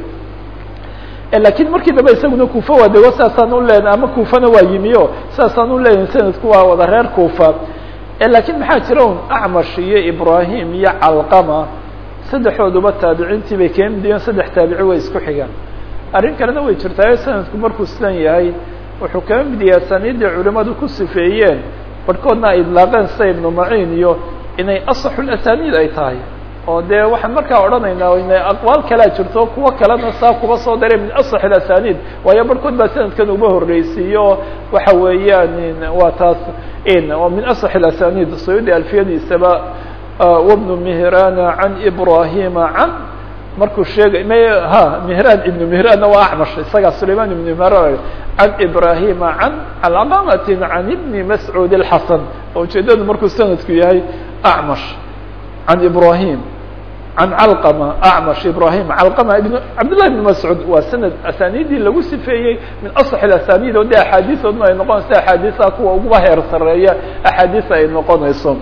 A: lakiin markii dambe isaguna kufa waa dego saasaan u len ama kufana waa yimi o saasaan u leeyahin sanadku waa wada reer kufa lakiin maxaa jira un acmash iyo ibrahim iyo calqama saddexooduba taabiciintii bay keendiyen saddex taabici way isku xigaan arrin kalena way jirtaayo sanadku markuu sidan yahay wuxuu kaba mid yahay asaniidii culimadu ku sifeeyeen barhkoodna ay idlaaqeen sida ibnu maciin iyo inay asaxulasaniid ay tahay oo dee waxaan markaa odhanaynaa ina aqwaal kalea jirto kuwo kalena saa kuba soo daray min asax اasaniid waayo barhkood baa sanadkan uba horreysiiyo waxa weeyaan waa taas oo min asax اasaniid sayudi alfiyadiisaba wbnu mihrana can ibrahima can markuu sheegay m ha mihran ibnu mihranna waa acmash isagaa sulayman ibnu mihran can ibrahima can calqamati can ibni mascuud اxasan oo ujeedadu markuu sanadku yahay acmash عن إبراهيم عن علقمة أعمش إبراهيم علقمة بن عبد الله بن مسعود waa سند أسانيدii lagu sifeeyey min أصح الأسانيد o de أحاadiثoodna ay noqonayso أحاadiثa kuwa uguba heer sareeya أحاadiث ay noqonayso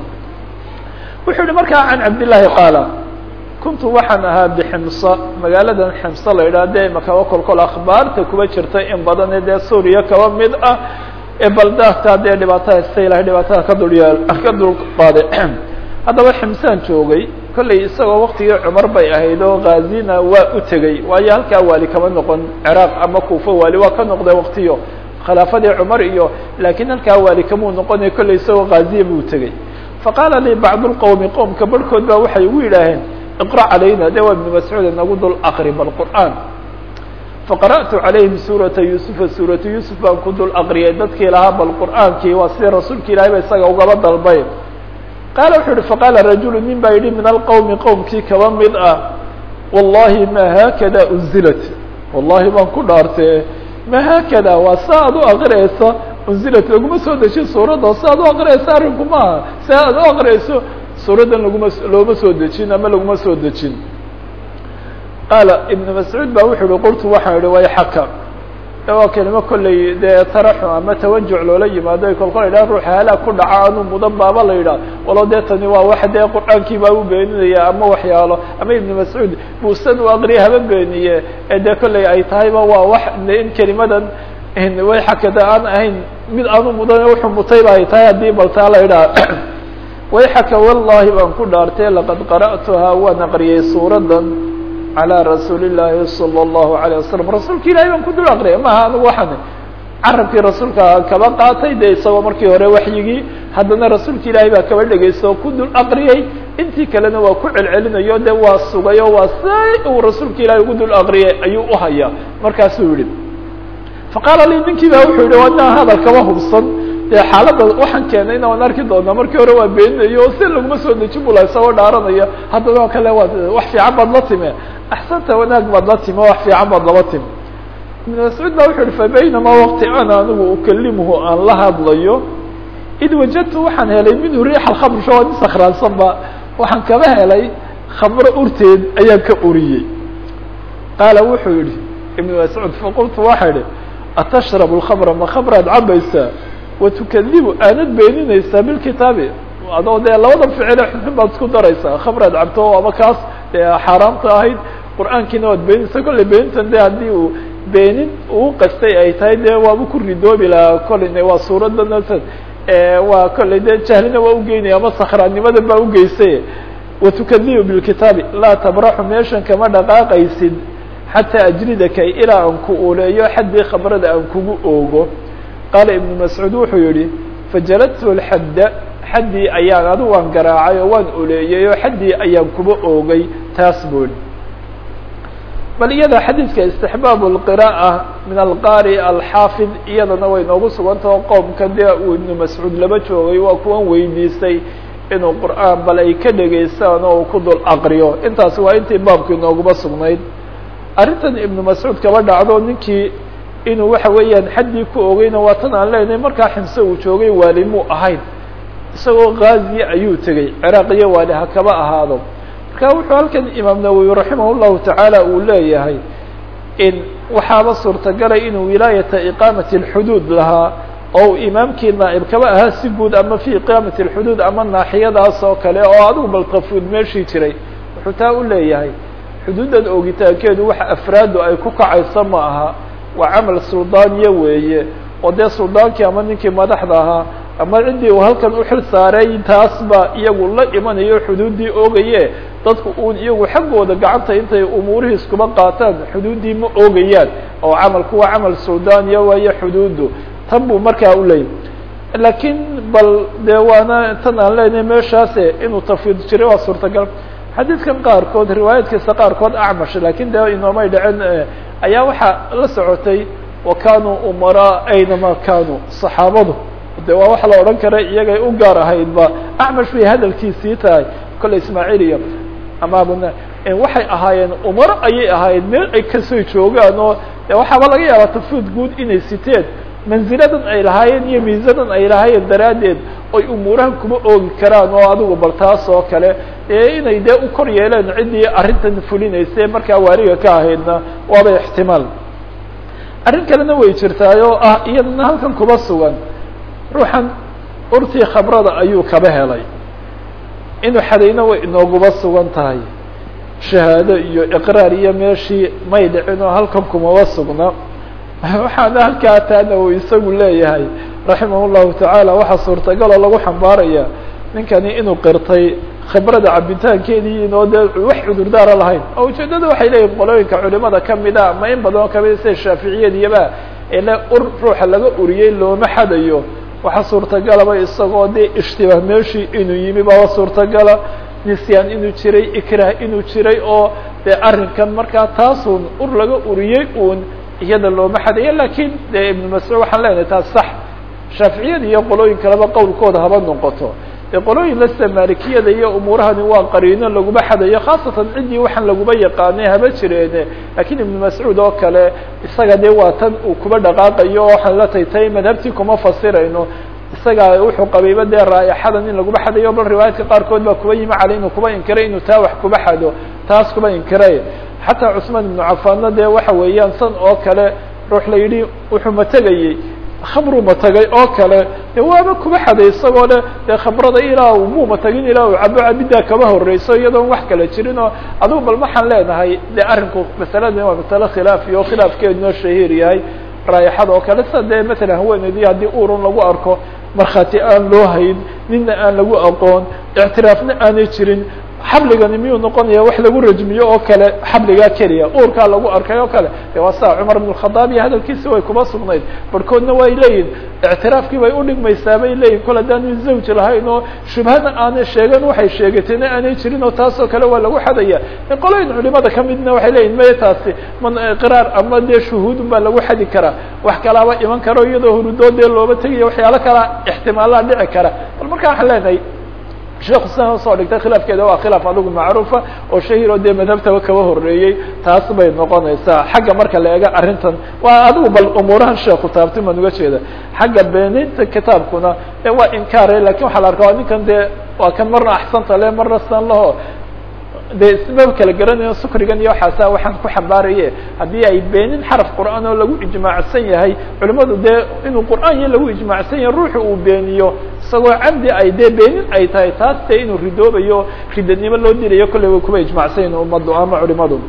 A: wuxuu yihi markaa عن cabd اللahi qاaل kuntu waxaan ahaa bximsa magaaladan ximsa la yidhah de imaka kolkol akhbaarta kuba jirta in badan dee suuriya kaba mid ah ee baldaadka dee dhibaatada sta ilahay dhibaatada ka dulya ka dul qaade haddaba ximsaan joogay kollay isagoo waktigii cumar bay ahayd oo ghaazina waa u tegey waayo halkaa waali kama noqon ciraaq ama kuufo waali waa ka noqday waktiyo khilaafadii cumar iyo laakiin halkaa waali kamuu noqonay kollay isagoo ghaziya buu tegey faqaala lii bacdu lqowmi qowmka barhkood baa waxay ugu yidhaaheen iqra calayna de waa ibnu mascuud nagu dul aqri balqur'aan faqara'tu calayhim suurata yuusufa suuratu yuusuf baan ku dul aqriyay dadkii lahaa bal qur'aankii waa sidii rasuulka ilahay ba isaga ugaba dalbay qaala wuxuu yihi faqaala rajulu nin baa yidhi min alqowmi qowmkii kaba mid ah wallahi ma haakada unzilat wallahi baan ku dhaartee ma haakada waa sa ad u aqriyaysa unzilat laguma soo dejin suuradda sa ad u aqriyaysa arrinku maaha si aad u aqriyayso suuraddan laguma looma soo dejin ama laguma soo dejin qaala ibnu mascuud ba wuxuu yihi qultu waxaan yihi wayxaka waa kelimo kolley dee taraxum ama tawajuc loola yimaado kolkol idhaha ruuxa halaag ku dhaca anuu mudan baaba la yidhaah walo dee tani waa wax dee qur'aankii baa u beeninaya ama waxyaalo ama ibnu mascuud buusan u aqriya haba beeniye ee dee kolley ay tahayba waa wax in kelimadan wayxakada aan ahayn mid aanu mudan wuxuu mutayba ay tahay haddii baltaa la yidhaha wayxaka wallahi baan ku dhaartay laqad qara'tuhaa waan aqriyay suuradan calى rasuuli الlaahi salى الlahu عalيه wasalam rasuulka ilahay baan ku dul aqriyay maha anigu waxaan carabkii rasuulka kaba qaatay de isagoo markii hore waxyigii haddana rasuulka ilaahay baa kaba dhegeysta oo ku dul aqriyay intii kalena waa ku celcelinayo de waa sugay oo waa say uu rasuulka ilahay ugu dul aqriyay ayuu uhayaa markaasuu yihi faqaala li ninkii ba wuxuu yihi wadnaa hadal kaba hubsan dee xaaladda waxaan keenayna waan arki doonaa markii hore waa beeninayo oo si laguma soo dejin bula isagoo dhaaranaya haddana o kale waa wax fiican baad la time axsanta wanaag baad la time wax fiican baad laba time ibn mascuud ba wuxu uhi fabaynamaa waqti ana anigu ukalimuhu aan la hadlayo id wajadtu waxaan helay minhu riix alkhamr sho nin sakraansan ba waxaan kaba helay khamro urteed ayaan ka uriyey qaala wuxuu yihi ibn mascuud faqultu waxa idhi atashrabu lkhamra ma khamraad cabaysaa watukadibu aanad beeninaysaa bilkitaabi adoo dee labada ficile xunxun baad isku daraysaa khamraad cabto ama kaas dee xaaraamta ahayd qur'aankiina waad beeninaysaa kolley beenintan de haddii uu beenin uu qastay ay tahay dee waaba ku ridoobi lahaa kolleyna waa suuradana waa kolley dee jahlina waa ugeynaya ama sakhraannimada baa ugeysay watukadibu bilkitaabi laa tabraxu meeshan kama dhaqaaqaysid xataa ajridaka ilaa aan ku uleeyo xaddii khamrada aan kugu oogo qaala ibnu mascuud wuxuu yihi fajaladtu lxadda xaddii ayaan adigu waan garaacay oo waan oleeyey oo xaddii ayaan kuba oogay taas bui bal iyada xadiidka istixbaab اlqiraa'a min alqaari alxaafid iyadana way noogu sugantao qowmka dee uu ibnu mascuud laba joogay waa kuwan weydiistay inuu qur'aan bal ay ka dhegaystaan oo uu ku dul aqriyo intaasi waa intii baabkii nooguma sugnayd arrintan ibnu mascuud kaba dhacdo ninkii inuu waxa weeyaan xaddii ku ogeyna waa tan aan leenahay markaa ximse uu joogay waali muu ahayn isagoo gaaziya ayuu tegey ciraaq iyo waali ha kaba ahaado marka wuxuu halkan imaam nawowi raximah llahu tacaala uu leeyahay in waxaaba suurtagalay inuu wilaayata iqaamati اlxuduud lahaa oo imaamkii naa'ib kaba ahaa si guud ama fi iqaamati اlxuduud ama naaxiyadaas oo kale oo adigu baltafuud meeshii jiray wuxuu taa u leeyahay xuduuddan oogitaankeedu waxa afraadu ay ku kacayso ma aha waa camal suldaaniya weeye oo dee suldaankii ama ninkii madaxda ahaa ama ciddii uu halkan uxil saaray taasba iyagu la imanayo xuduuddii oogaye dadku uun iyagu xaggooda gacanta intay umuurihii iskuba qaataan xuduuddii ma oogayaan oo camalku waa camal suldaaniya waayo xuduuddu tan buu markaa u leeyay laakiin bal dee waana tan aan leenahay meeshaase inuu tafwiid jiray waa suurtagal xadiidkan qaarkood riwaayaadkiisa qaarkood acmash lakin de inoomay dhacen ayaa waxaa la socotay wa kanuu umaraa aynama kanuu saxaabadu de waa waxa la odhan kara iyagay u gaar ahaydba acmash bay hadalkiisii tahay kolle ismaaciil iyo ama abuna waxay ahaayeen umaro ayay ahaayeen meel ay kasoo joogaan oo de waxaaba laga yaabaa tafwiid guud inay siteen manziladan ay lahaayeen iyo miisadan ay lahaayeen daraaddeed oy umuurahan kuma oogi karaan oo adigu bal taas oo kale ee inay dee u kor yeeleen ciddii arrintan fulinayse markaa waaliga ka ahaydna waaba ixtimaal arrin kalena way jirtaay oo ah iyadana halkan kuba sugan ruuxan urtii khabrada ayuu kaba helay inuu xadayna way inooguba sugan tahay shahaado iyo iqraar iyo meeshii may dhicin oo halkan kumaba sugna waxaana halkaa taana uu isagu leeyahay raximah llahu tacaala waxaa suurtagaloo lagu xambaaraya ninkani inuu qirtay khibrada cabitaankeedii inoo dee wax cudurdaara lahayn oo ujeedada waxay leeyihin qolooyinka culimada kamida ama in badan oo kamida sida shaaficiyadiyaba ele ur ruuxa laga uriyey looma xadayo waxaa suurtagalaba isagoo dee ishtibaah meeshii inuu yimi baba suurtagala nisyaan inuu jiray ikrah inuu jiray oo dee arrinkan markaa taasun ur laga uriyey uun iyada looma xadayo lakin de ibnu mascuud waxaan leenahay taas sax shaaficiyada iyo qolooyin kaleba qowlkooda haba noqoto dee qolooyin lasta maalikiyada iyo umuurahani waa qariino laguma xadayo khaasatan ciddii waxaan laguma yaqaanay haba jireene lakiin ibnu mascuud oo kale isaga dee waa tan uu kuba dhaqaaqayo oo waxaan la taytay madhabtii kuma fasirayno isaga wuxuu qabayba dee raaixadan in laguma xadayo bal riwaayaadka qaarkood baa kuba yimi caley inuu kuba inkiray inuu taa wax kuba xado taas kuba inkiray xataa cusmaan ibnu cafaanna dee waxa weeyaan san oo kale ruux la yidhi wuxuu mategayey khamru matagay oo kale de waaba kuba xaday isagoo le dee khamrada ilaa muu matagin ilaa uu cabo cabiddaa kaba horeyso iyadoon wax kala jirin oo adugu bal waxaan leenahay de arrinku masaladani waa masale khilaafi oo khilaafkeedunoo shahiir yahay raayaxada oo kale sida dee matalan haweeneydii haddii urun lagu arko markhaati aan loo hayn nina aan lagu aqoon ictiraafna aanay jirin xabligani miyuu noqonaya wax lagu rajmiyo oo kale xabligaa keliya uurkaa lagu arkay oo kale de waa saa cumar ibn khadaab iyo hadalkiisi way kuba sugnayd barhkoodna way leeyihin ictiraafkii bay udhigmaysaa bay leeyihin kol haddaanu zawj lahayn oo shubhana aanay sheegan waxay sheegatayna aanay jirin oo taas oo kale waa lagu xadaya qolooyin culimada kamidna waxay leeyihin maya taasi man qiraar ama dee shuhuudun baa lagu xadi karaa wax kalaaba iman karo iyadoo hurudood dee looba tegaya waxyaalo kala ixtimaalaa dhici kara bal marka waxaan leenahay sheekhu sidan usoo dhigtay khilaafkeeda waa khilaaf adigu macruufa oo shahiir oo dee madhabtaba kaba horeeyey taas bay noqonaysaa xagga marka la eega arrintan waa adigu bal umuurahan sheekhu taabtay baan uga jeeda xagga beeninta kitaabkuna e waa inkaare lakin waxaa la arkaa ninkan dee waa kan marna axsanta le marna san laho dee isma kala garanayo sukrigan iyo waxaasa waxaan ku xambaaraye haddii ay beenin xaraf qur'aan oo lagu ijmaacsan yahay culimadu dee inuu qur'aan iyo lagu ijmaacsan yahay ruuxu uu beeniyo isagoo camdi ay dee beenin ay tahay taas dee inuu ridoobayo ridanimo loo dilayo kolley way kuba ijmacsan yahin ummaddu ama culimadu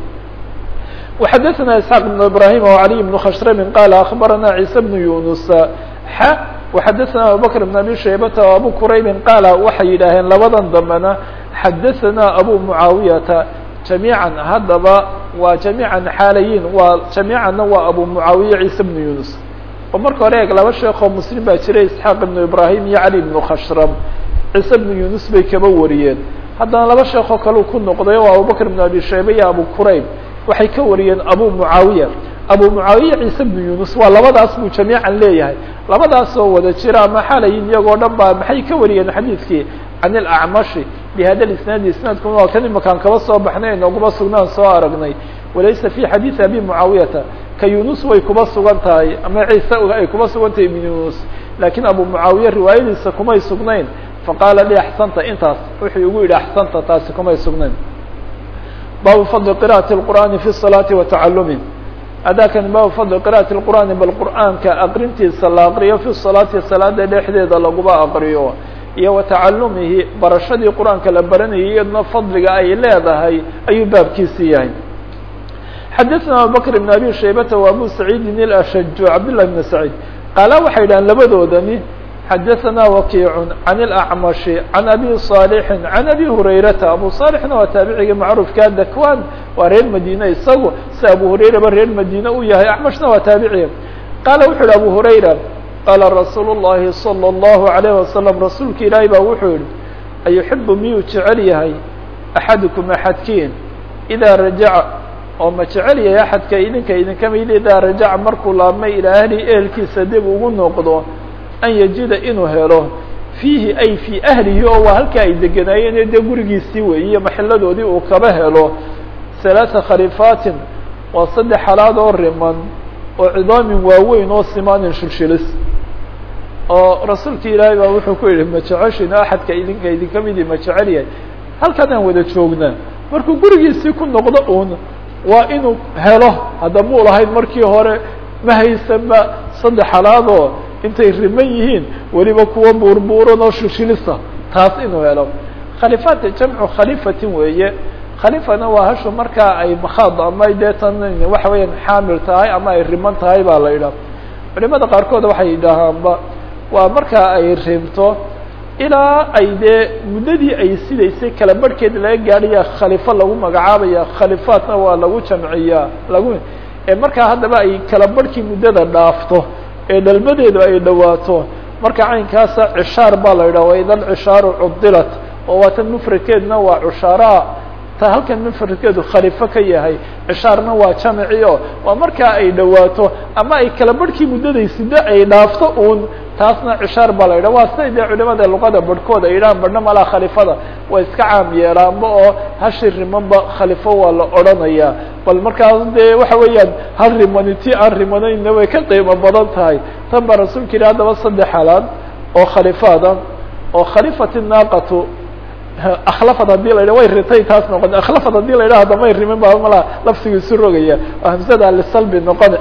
A: وxadثna isحاq بن ibrahim وعلي بن khshrm qال أخbarana عيسى بن يuنس x وxadثna abubكر بن abi shaybta وabu qurayb qaal waxay yidhaaheen labadan dambena xadaثna abu muعaawiyata جamيعا haddaba waa جamيعا xaalayin waa جamيعana waa abu muعaawiya عيسى بن يuنس oo marka hore eeg laba sheekoo mslim baa jiray isحاaq بن ibrahim iyo عalي بن khshrm عيسى بن يuنس bay kaba wariyeen haddana laba sheekoo kale ku noqday oo abubكر بن abi shayba iyo abu qurayb waxay ka wariyeen abu muعaawiya abu muعaawiya ciise bnu yunus waa labadaas buu jamiican leeyahay labadaas oo wada jira ama xalayin iyagoo dhan ba maxay ka wariyeen xadiidkii can اlacmashi bihada isnaadi isnaadkuna waa kan imakaan kaba soo baxnay nooguma sugnaan soo aragnay walaysa fi xadiiثi abi mucaawiyata ka yunus way kuba sugan tahay ama ciise ay kuba sugan tahay ibn yunus lakiin abu mucaawiya riwaayadiisa kumay sugnayn faqaala li axsanta intaas wuxuu igu yidhi axsanta taasi kumay sugnayn baabu fadli qira'ati اlqur'aani fi الصalaati wa tacalumi adaakani baabu fadli qira'ati اlqur'aani bal qur'aanka aqrintiisa la aqriyo fi salaati salaada dhexdeeda laguba aqriyo iyo wa tacalumihi barashadii qur'aanka la baranayay iyadna fadliga ay leedahay ayuu baabkiisi yahay xadaثna abubakr ibn abi shaybata wa abu saciidin ilashaju cabdالlah bn saciid qaala waxay yidhahan labadoodani xadaثna wakiic can اlأcmashi can abi صaalixi can abi hurayrata abu صaalixna waa taabiciga macruufka dakwan waa reer madiine isagu si abu hurayraba reer madiine u yahay acmashna waa taabiciga qaala wuxu uhi abu hurayra qaala rasuul الlahi salى الlahu عalيه wasalam rasuulka ilaahay baa wuxuu yihi ayuxibu miyuu jecel yahay axadukum axadkiin idaa rajaca oo ma jecel yahay axadka idinka idinka mid idaa rajaca markuu laabmay ilaa ahli ehelkiisa dib ugu noqdo an yajida inuu helo fiihi ay fii ahlihi oo waa halkaa ay deganaayeen dee gurigiisii weeye maxiladoodii uu kaba helo halaata khalifaatin waa saddex xalaad oo riman oo cidaamin waaweyn oo simaanin shilshilis oo rasuulka ilaahay baa wuxuu ku yihi ma jeceshin axadka idinka idinka midi ma jecel yahay halkan aan wada joognaa markuu gurigiisii ku noqdo uun waa inuu helo hadda muu lahayn markii hore ma haysanba saddex xalaadoo intay riman yihiin weliba kuwa buurbuuran oo shilshilisa taas inuu helo khalifaat jamcu khalifatin weeye khalifana waa hashu markaa ay makhaad ama dee tan waxa weeyaan xaamil tahay ama ay riman tahay baa la yidhaha culimada qaarkood waxay yidhaahaanba waa markaa ay rimto ilaa ay dee muddadii ay sidaysay kala barhkeed laga gaadhaya khalifo lagu magacaabaya khalifaatna waa lagu jamciyaa lagu ee markaa haddaba ay kala barhkii muddada dhaafto ee dhalmadeedu ay dhawaato marka caynkaasa cishaar baa la yidhaha waida alcishaaru cudilat oo waa tan mufradkeedna waa cushaaraha ta halkan mufradkeedu khalifo ka yahay cishaarna waa jamci o waa markaa ay dhawaato ama ay kala barhkii muddaday sido ay dhaafto uun taasna cishaar baa la yidhah waa siday dee culimada luqada barhkooda ay yidhahaan badhna malaa khalifada waa iska caam yeelaanba oo hashi rimanba khalifo waa la odhanayaa bal markaas dee waxa weeyaan hal rimani ti aan rimanayna way ka qiimo badan tahay tan baa rasuulka yidhi haddaba saddex halaad oo khalifaada oo khalifati naaqatu akhlafad hadii la yidhah way ritay taas noqon akhlafad hadii la yidhah hadamay rimin ba malaa lafsigiisu rogaya oo hamsada lisalbi noqon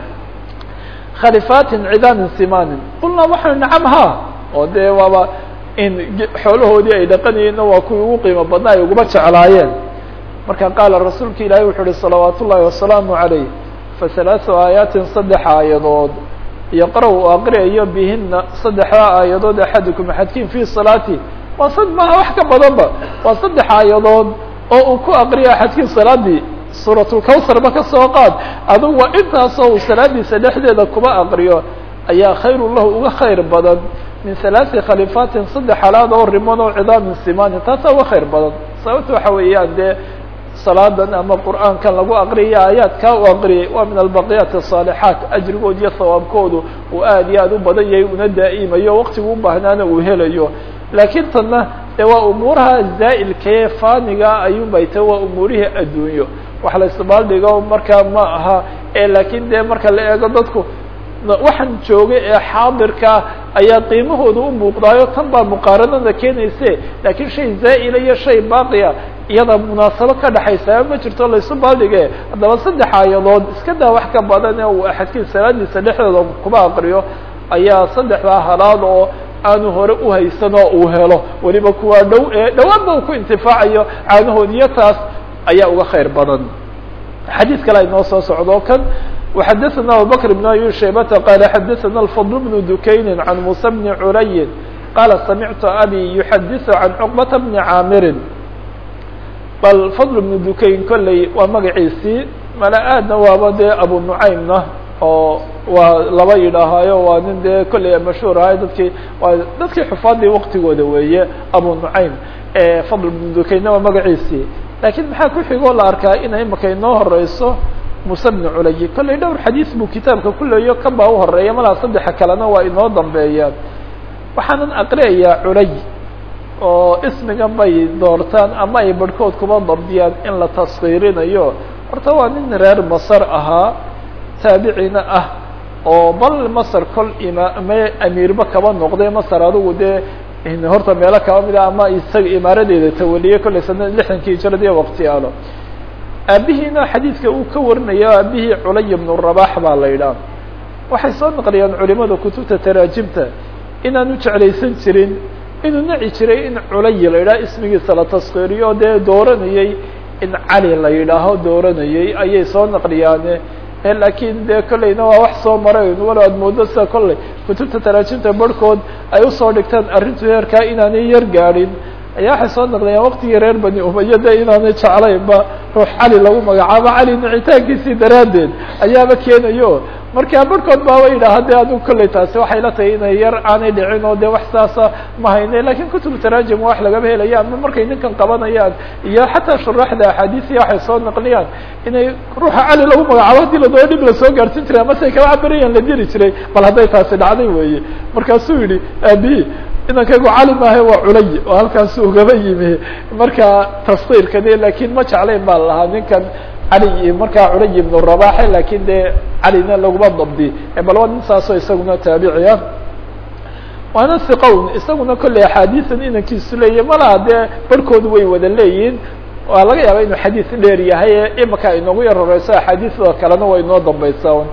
A: khalifatin cidaamin simanin qulnaa waxanu nacam ha oo dee waaba in xoolahoodii ay dhaqanayeenna waa kuwii ugu qiimo badnaa ay uguma jeclaayeen marka qaala rasuulka ilaahay wuxuu uhi salawaat ullahi wasalaamu calayh fahalaaثu aayaatin saddex aayadood yaqra' u aqriyayo bihina saddexdaa aayadood axadukum axadkiin fi salaati waa sad maha wax ka badanba waa saddex aayadood oo uu ku aqriyo axadkiin salaadii suuratulkawsarba ka soo qaad adugu waa intaasoo uu salaadiisa dhexdeeda kuba aqriyo ayaa khayru lahu uga khayr badan min halaasi khalifaatin saddex halaad oo riman oo cidaamin simaanin taasaa uga khayr badan sababta waxa weeyaan dee salaadan ama qur'aankan lagu aqriyay aayaadkaa u aqriyay waa min albaqiyaati asaalixaat ajrigood iyo sawaabkoodu uu aad iyo aad u badan yahay una daa'imayo waqtigu u baahnaana uu helayo laakiin tanna dee waa umuuraha zaa'ilkee faaniga ayuun bay tahay waa umuurihii adduunyo wax la isbaaldhigo markaa ma aha e laakiin dee marka la eego dadku waxaan joogay ee xaadirkaa ayaa qiimahooda u muuqdaayo tan baa muqaaranada keenayse laakiin shay zaa'ila iyo shay baaqiya iyada munaasabo ka dhexaysa ma jirto laysu baaldhige haddaba saddex aayadood iska daa wax ka badan ee uu axadkiin salaadiisa dhexdooda kuba aqriyo ayaa saddexdaa halaad oo aanu hore uhaysan oo uu helo weliba kuwaa dhow ee dhawaanba uu ku intifaacayo caanahoodiyo taas ayaa uga khayr badan xadiid kale ay noo soo socdo kan وxadثna abubكر بن أbي شhaybةa qال xadثna الفضل بن دukayni عan موسى بن عurayi qala samعtu abي يحadiث عan cقبة بن cاamiri bal فضل بن dukayn kolley waa magaciisii mala aadna waaba dee abu نucaymna oo waa laba yidhaahaayo waa nin dee kolley mashhuur ahay dadkii waa dadkii xufaadii waqtigooda weeye abu نucaym فضل بن dukaynna waa magaciisii lakiin maxaa ku xigoo la arkaa inay imaka inoo horeyso muuse bnu culayi kollay dhowr xadiis buu kitaabka ku leeyo kan baa u horeeya malaa saddexa kalena waa inoo dambeeyaan waxaanan aqriyayaa culay oo ismigan bay doortaan ama ay barhkood kuba dabdiyaan in la taskiirinayo horta waa nin reer masar ahaa taabicina ah oo bal masar kol imaame amiirba kaba noqday masar adigu dee horta meelo kaba mid a ama isaga imaaradeeda tawaliyey kollay sana lixdankii hijradiiya waqtiyaalo aabihiina xadiidka uu ka warinaya aabihii culay bnu rabax baa la yidhaah waxay soo naqliyaan culimada kutubta taraajimta inaanu jeclaysan jirin inuu naci jiray in culay la yidhaha ismigiisa la taskiiriyo o dee dooranayey in cali la yidhaaho dooranayey ayay soo naqliyaane laakiin dee kollayna waa wax soo maray walo aad moodo sida kolley kutubta taraajimta barhkood ay usoo dhigtaan arrintu heerkaa inaanay yar gaadhin ayaa waxay soo naqlayaan waqtigii reer bani umaya de inaanay jeclaynba ruux cali lagu magacaabo cali nicitaankiisii daraaddeed ayaaba keenayo marka barhkood baaba yidhaha de adigu kolley taasi waxay la tahay inay yar aanay dhicin oo de wax saasa ma hayne lakin kutub taraajim wax lagaba helaya ama markay ninkan qabanayaan iyo xataa shuraaxda axaadiisiya waxay soo naqliyaan inay ruuxa cali lagu magacaabo hadii ladoo dhib lasoo gaarsin jiray ama say kaba cabirayaan la diri jiray bal hadday taasi dhacday weeye markaasuu yidhi aabihi inankaygu cali maahe waa culay oo halkaasu ugaba yimi marka taskiirkani lakin ma jeclayn baa lahaa ninkan cali markaa culay ibnu rabaxe lakin dee calina laguma dabdi bal waa nin saasoo isaguna taabici ah waana siqown isaguna kolley axaadiisan inankiisu leeyahy malaha dee barhkoodu way wada leeyihin waa laga yaaba inuu xadiis dheer yahay ee imika inoogu yar horeyso axaadiisda kalena waa inoo dambeysa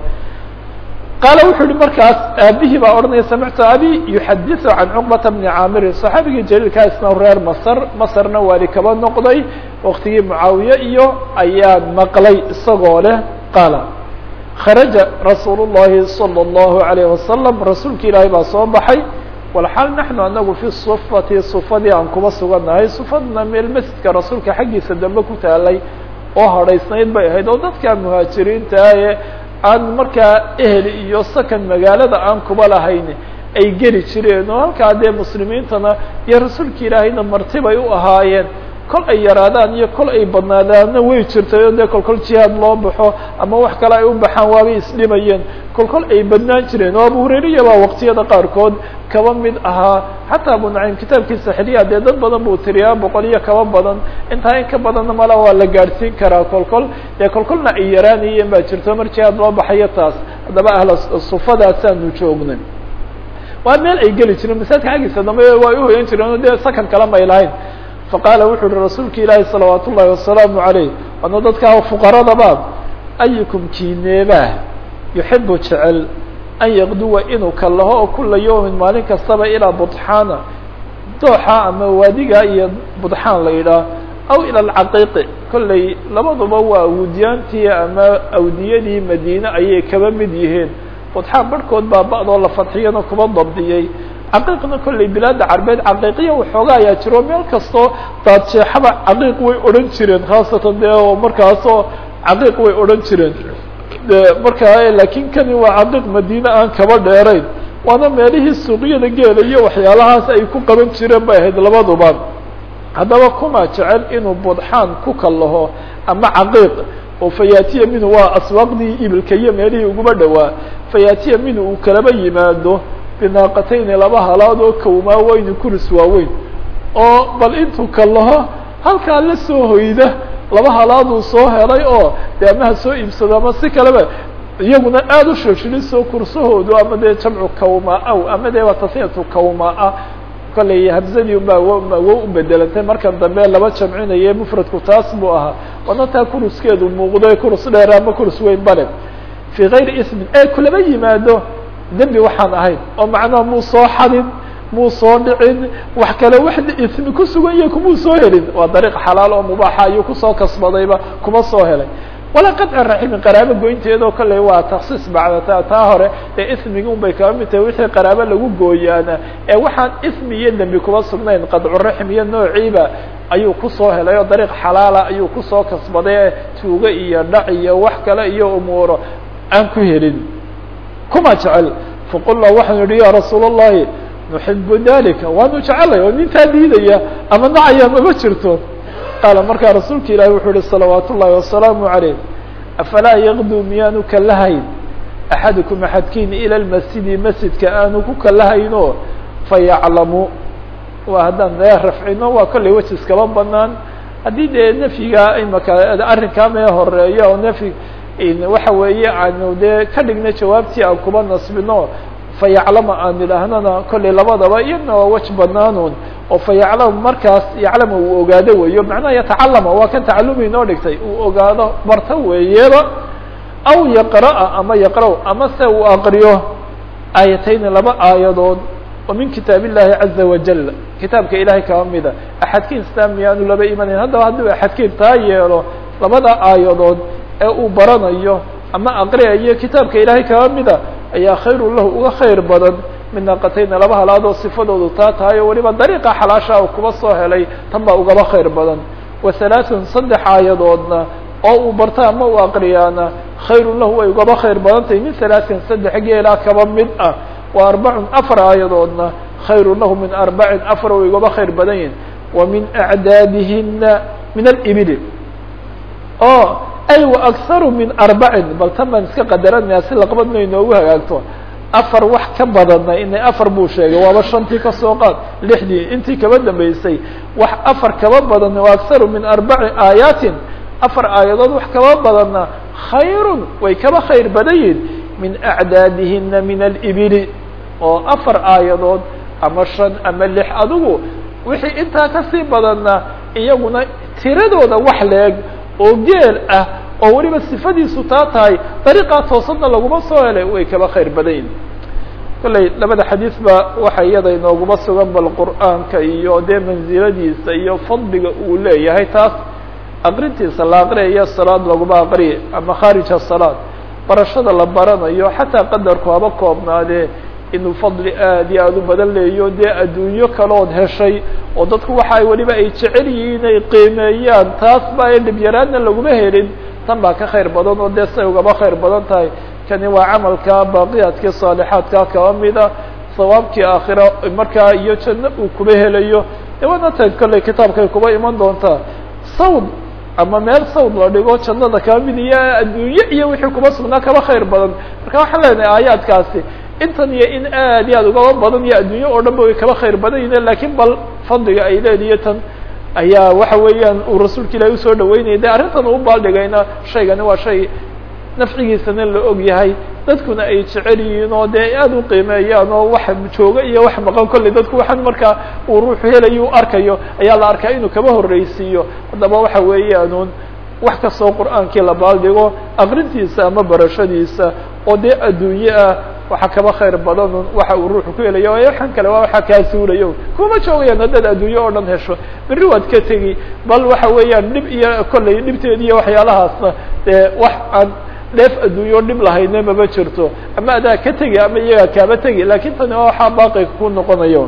A: qaala wuxuu yihi markaas aabihii baa odhanaya samictu abi yuxadiثu can cuqbata bni caamirin صaxaabigii jaliilkaa isna reer masr masrna waali kaba noqday waktigii mucaawiye iyo ayaan maqlay isagoo leh qaala kharaja rasuul الlahi salى الlahu عalيه wasalam rasuulki ilaahay baa soo baxay walxaal naxnu anagu fi sufati sufadii aan kuba sugannahay sufadna meel masjidka rasuulka xaggiisa dambe ku taalay oo hadhaysnayd bay ahayd oo dadka muhaajiriinta ee aan markaa ehel iyo sakan magaalada aan kuba lahayn ay geli jireen oo halkaa dee muslimiintana iyo rasuulka ilaahayna martibay u ahaayeen kol ay yaraadaan iyo kol ay badnaadaanna way jirtay oo dee kolkol jihaad loo baxo ama wax kale ay u baxaan waabay isdhimayeen kolkol ay badnaan jireen oo abu hurayriya baa waqtiyada qaarkood kaba mid ahaa xataa abu naciim kitaabkiisa xiliya dee dad badan buu tiriyaa boqol iyo kaba badan intaa in ka badanna mala waa la gaadhsiin karaa kolkol dee kolkolna ay yaraanayeen baa jirto mar jihaad loo baxayo taas haddaba ahla sufadaasaanu joognay waa meel ay geli jireen masaajidka xaggiisa dambe waa uhoyan jireen o dee sakan kala may lahayn faqaala wuxuu uhi rasuulka ilaahi salawaat ullahi wasalaamu calayh wadna dadka fuqaradaba ayukum kiineebaa yuxibu jecel an yaqduwa inuu kallaho oo kula yawmin maalin kastaba ilaa budxaana dooxa ama waadiga iyo budxaan la yidhaah aw ila alcaqiiqi kollay labaduba waa awdiyaantii ama awdiyadii madiine ayay kaba mid yihiin budxaan barhkood baa ba'doo la fadxiyana kuba dabdiyey caqiiqna kollay bilaada carbeed caqiiqiya waxooga ayaa jiro meel kastoo daadjeexaba caqiiq way odhan jireen khaasatan dee oo markaasoo caqiiq way odhan jireen de markaa laakiin kani waa caqiiq madiine aan kaba dheerayn waana meelihii suuqyada geela iyo waxyaalahaas ay ku qaban jireen bay ahayd labaduba haddaba kuma jecel inuu budxaan ku kallaho ama caqiiq oo fayaatiya minhu waa aswaaqdii ibilka iyo meelihii uguba dhowaa fayaatiya minhu uu kalaba yimaado binaaqatayni laba halaad oo kawmaa weyni kuris waaweyn oo bal intuu kallaho halkaa la soo hoyda laba halaaduu soo helay oo dee ama ha soo iibsado ama si kaleba iyaguna aada u shoshilisoo kursahoodu ama dee jamcu kawmaa-aw ama dee waa tasniyatu kawmaa-a kollay hamzadii baa wo u bedelantay markan dambe laba jamcinaye mufradku taas buu ahaa wadna taa kuruskeedu muuqdo kurus dheer ama kurus weyn bale fii kayri ismin ee kulaba yimaado dembi waxaan ahayn oo macnaha muu soo xadin muu soo dhicin wax kale wax ismi ku sugan yahay kumuu soo helin waa dariiq xalaal oo mubaaxa ayuu kusoo kasbadayba kuma soo helay walaa qadci raximin qaraabo goynteedoo kolley waa taksiis bacda taa hore dee ismigi un bay kaba mid tahay wixii qaraabo lagu gooyaana ee waxaan ismi iyo dembi kuma sugnayn qadcuraxim iyo noociiba ayuu kusoo helay oo dariiq xalaala ayuu kusoo kasbaday tuugo iyo dhac iyo wax kale iyo umuuro aan ku helin kuma jecel faqulna waxaanu yihi ya rasuul الlahi nuxibu dalika waanu jecelay oo nintaa diidaya ama nacaya mama jirto qaala markaa rasuulka ilahi wuxuu yihi salawaat ullahi wasalaamu عaleyh afalaa yaqdu miyaanu kalahayn axadukum axadkiin ilى lmasjidi masjidka aanu ku kalahayno fayaclamu waa haddaan dee rafcino waa kollay weji iskaba banaan haddii dee nafyiga imaka arrinkaa mee horeeya oo nafyi waxa weeye aanu dee ka dhigna jawaabtii aan kuba nasbino fayaclama aan idhaahnana kollay labadaba iyadna waa wej banaanun oo fayaclamu markaas yaclama uu ogaado weeyo macnaha yatacalama waa kan tacalumi inoo dhigtay uu ogaado barto weeyaba aw yaqra'a ama yaqra' ama se uu aqriyo aayatayni laba aayadood oo min kitaab illahi caza wajal kitaabka ilahay kaba mida axadkiin islaam miyaanu laba imanayn haddaba hadduu axadkiin taa yeelo labada aayadood ee uu baranayo ama aqriyayo kitaabka ilaahay kaba mida ayaa khayru lahu uga khayr badan min naaqatayna laba halaadoo sifadoodu taa tahay oo weliba dariiqa xalaasha u kuba soo helay tan baa ugaba khayr badan wa halaaثun saddex aayadoodna oo uu barto ama uu aqriyaana khayru lahu way ugaba khayr badan tahay min halaaثin saddex geelaa kaba mid ah wa arbacun afar aayadoodna khayru lahu min arbacin afar way ugaba khayr badan yihin wa min acdaadihina min alibili oo ay wa akharu min arbacin bal tan baan iska qadaranayaa si laqbadna inoogu hagaagto afar wax ka badanna inay afar buu sheegay waaba shantii kasoo qaad lixdii intii kaba dambeysay wax afar kaba badanna wa akharu min arbaci aayaatin afar aayadood wax kaba badanna khayrun way kaba khayr badan yihin min acdaadihina min alibili oo afar aayadood ama shan ama lix adigu wixii intaa kasii badanna iyaguna tiradooda wax leeg oo geel ah oo weliba sifadiisu taa tahay dariiqaa toosadna laguma soo helay way kaba khayr badan yihin kolley labada xadiis ba waxa iyada inooguma sugan bal qur'aanka iyo dee mansiladiisa iyo fadliga uu leeyahay taas aqrintiisa la aqriyayo salaad laguma aqriye ama khaarija salaad barashada la baranayo xataa qadarku haba koobnaadee inuu fadli aad iyo aada u badan leeyo dee adduunyo kalood heshay oo dadku waxa ay weliba ay jecel yihiin inay qiimeeyaan taas ba ay dhibyaraadna laguma helin tan baa ka khayr badan oo dee say ugaba khayr badan tahay kani waa camalka baaqiyaadkii saalixaadka kaba mida sawaabkii aakhira markaa iyo janno uu kuba helayo de waana ta kolley kitaabkay kuba iman doontaa sawd ama meel sawd la dhigo jannada kaba mid iyo adduunye iyo wixii kuba sugnaa kaba khayr badan marka waxaan leenahay aayaadkaasi intan iyo in aad iyo aad ugaba badan iyo adduunye oo dhan ba way kaba khayr badan yihiin lakin bal fadliga ay leediyo tan ayaa waxa weeyaan uu rasuulka ilahi usoo dhaweynayay de arrintan uu baaldhigayna shaygani waa shay nafcigiisana la og yahay dadkuna ay jecel yihiin oo dee aada u qiimeeyaan oo wax jooga iyo wax maqan kolley dadku waxaan markaa uu ruuxu helayo u arkayo ayaa la arkaa inuu kaba horreysiiyo haddaba waxa weeyaanuun wax kastoo qur'aankii la baaldhigo aqrintiisa ama barashadiisa oo dee adduunye ah waxa kaba khayr badanun waxa uu ruuxu ku helayo waxaan kale waa waxa kaa suulayo kuma joogayaan haddaad adduunye oo dhan hesho berri waad ka tegi bal waxa weeyaan dhib iyo kolley dhibteedi iyo waxyaalahaasna dee wax aan dheef adduunye oo dhib lahayne maba jirto ama adaa ka tegi ama iyagaa kaaba tegi lakin tani waa waxaa baaqiga ku noqonayo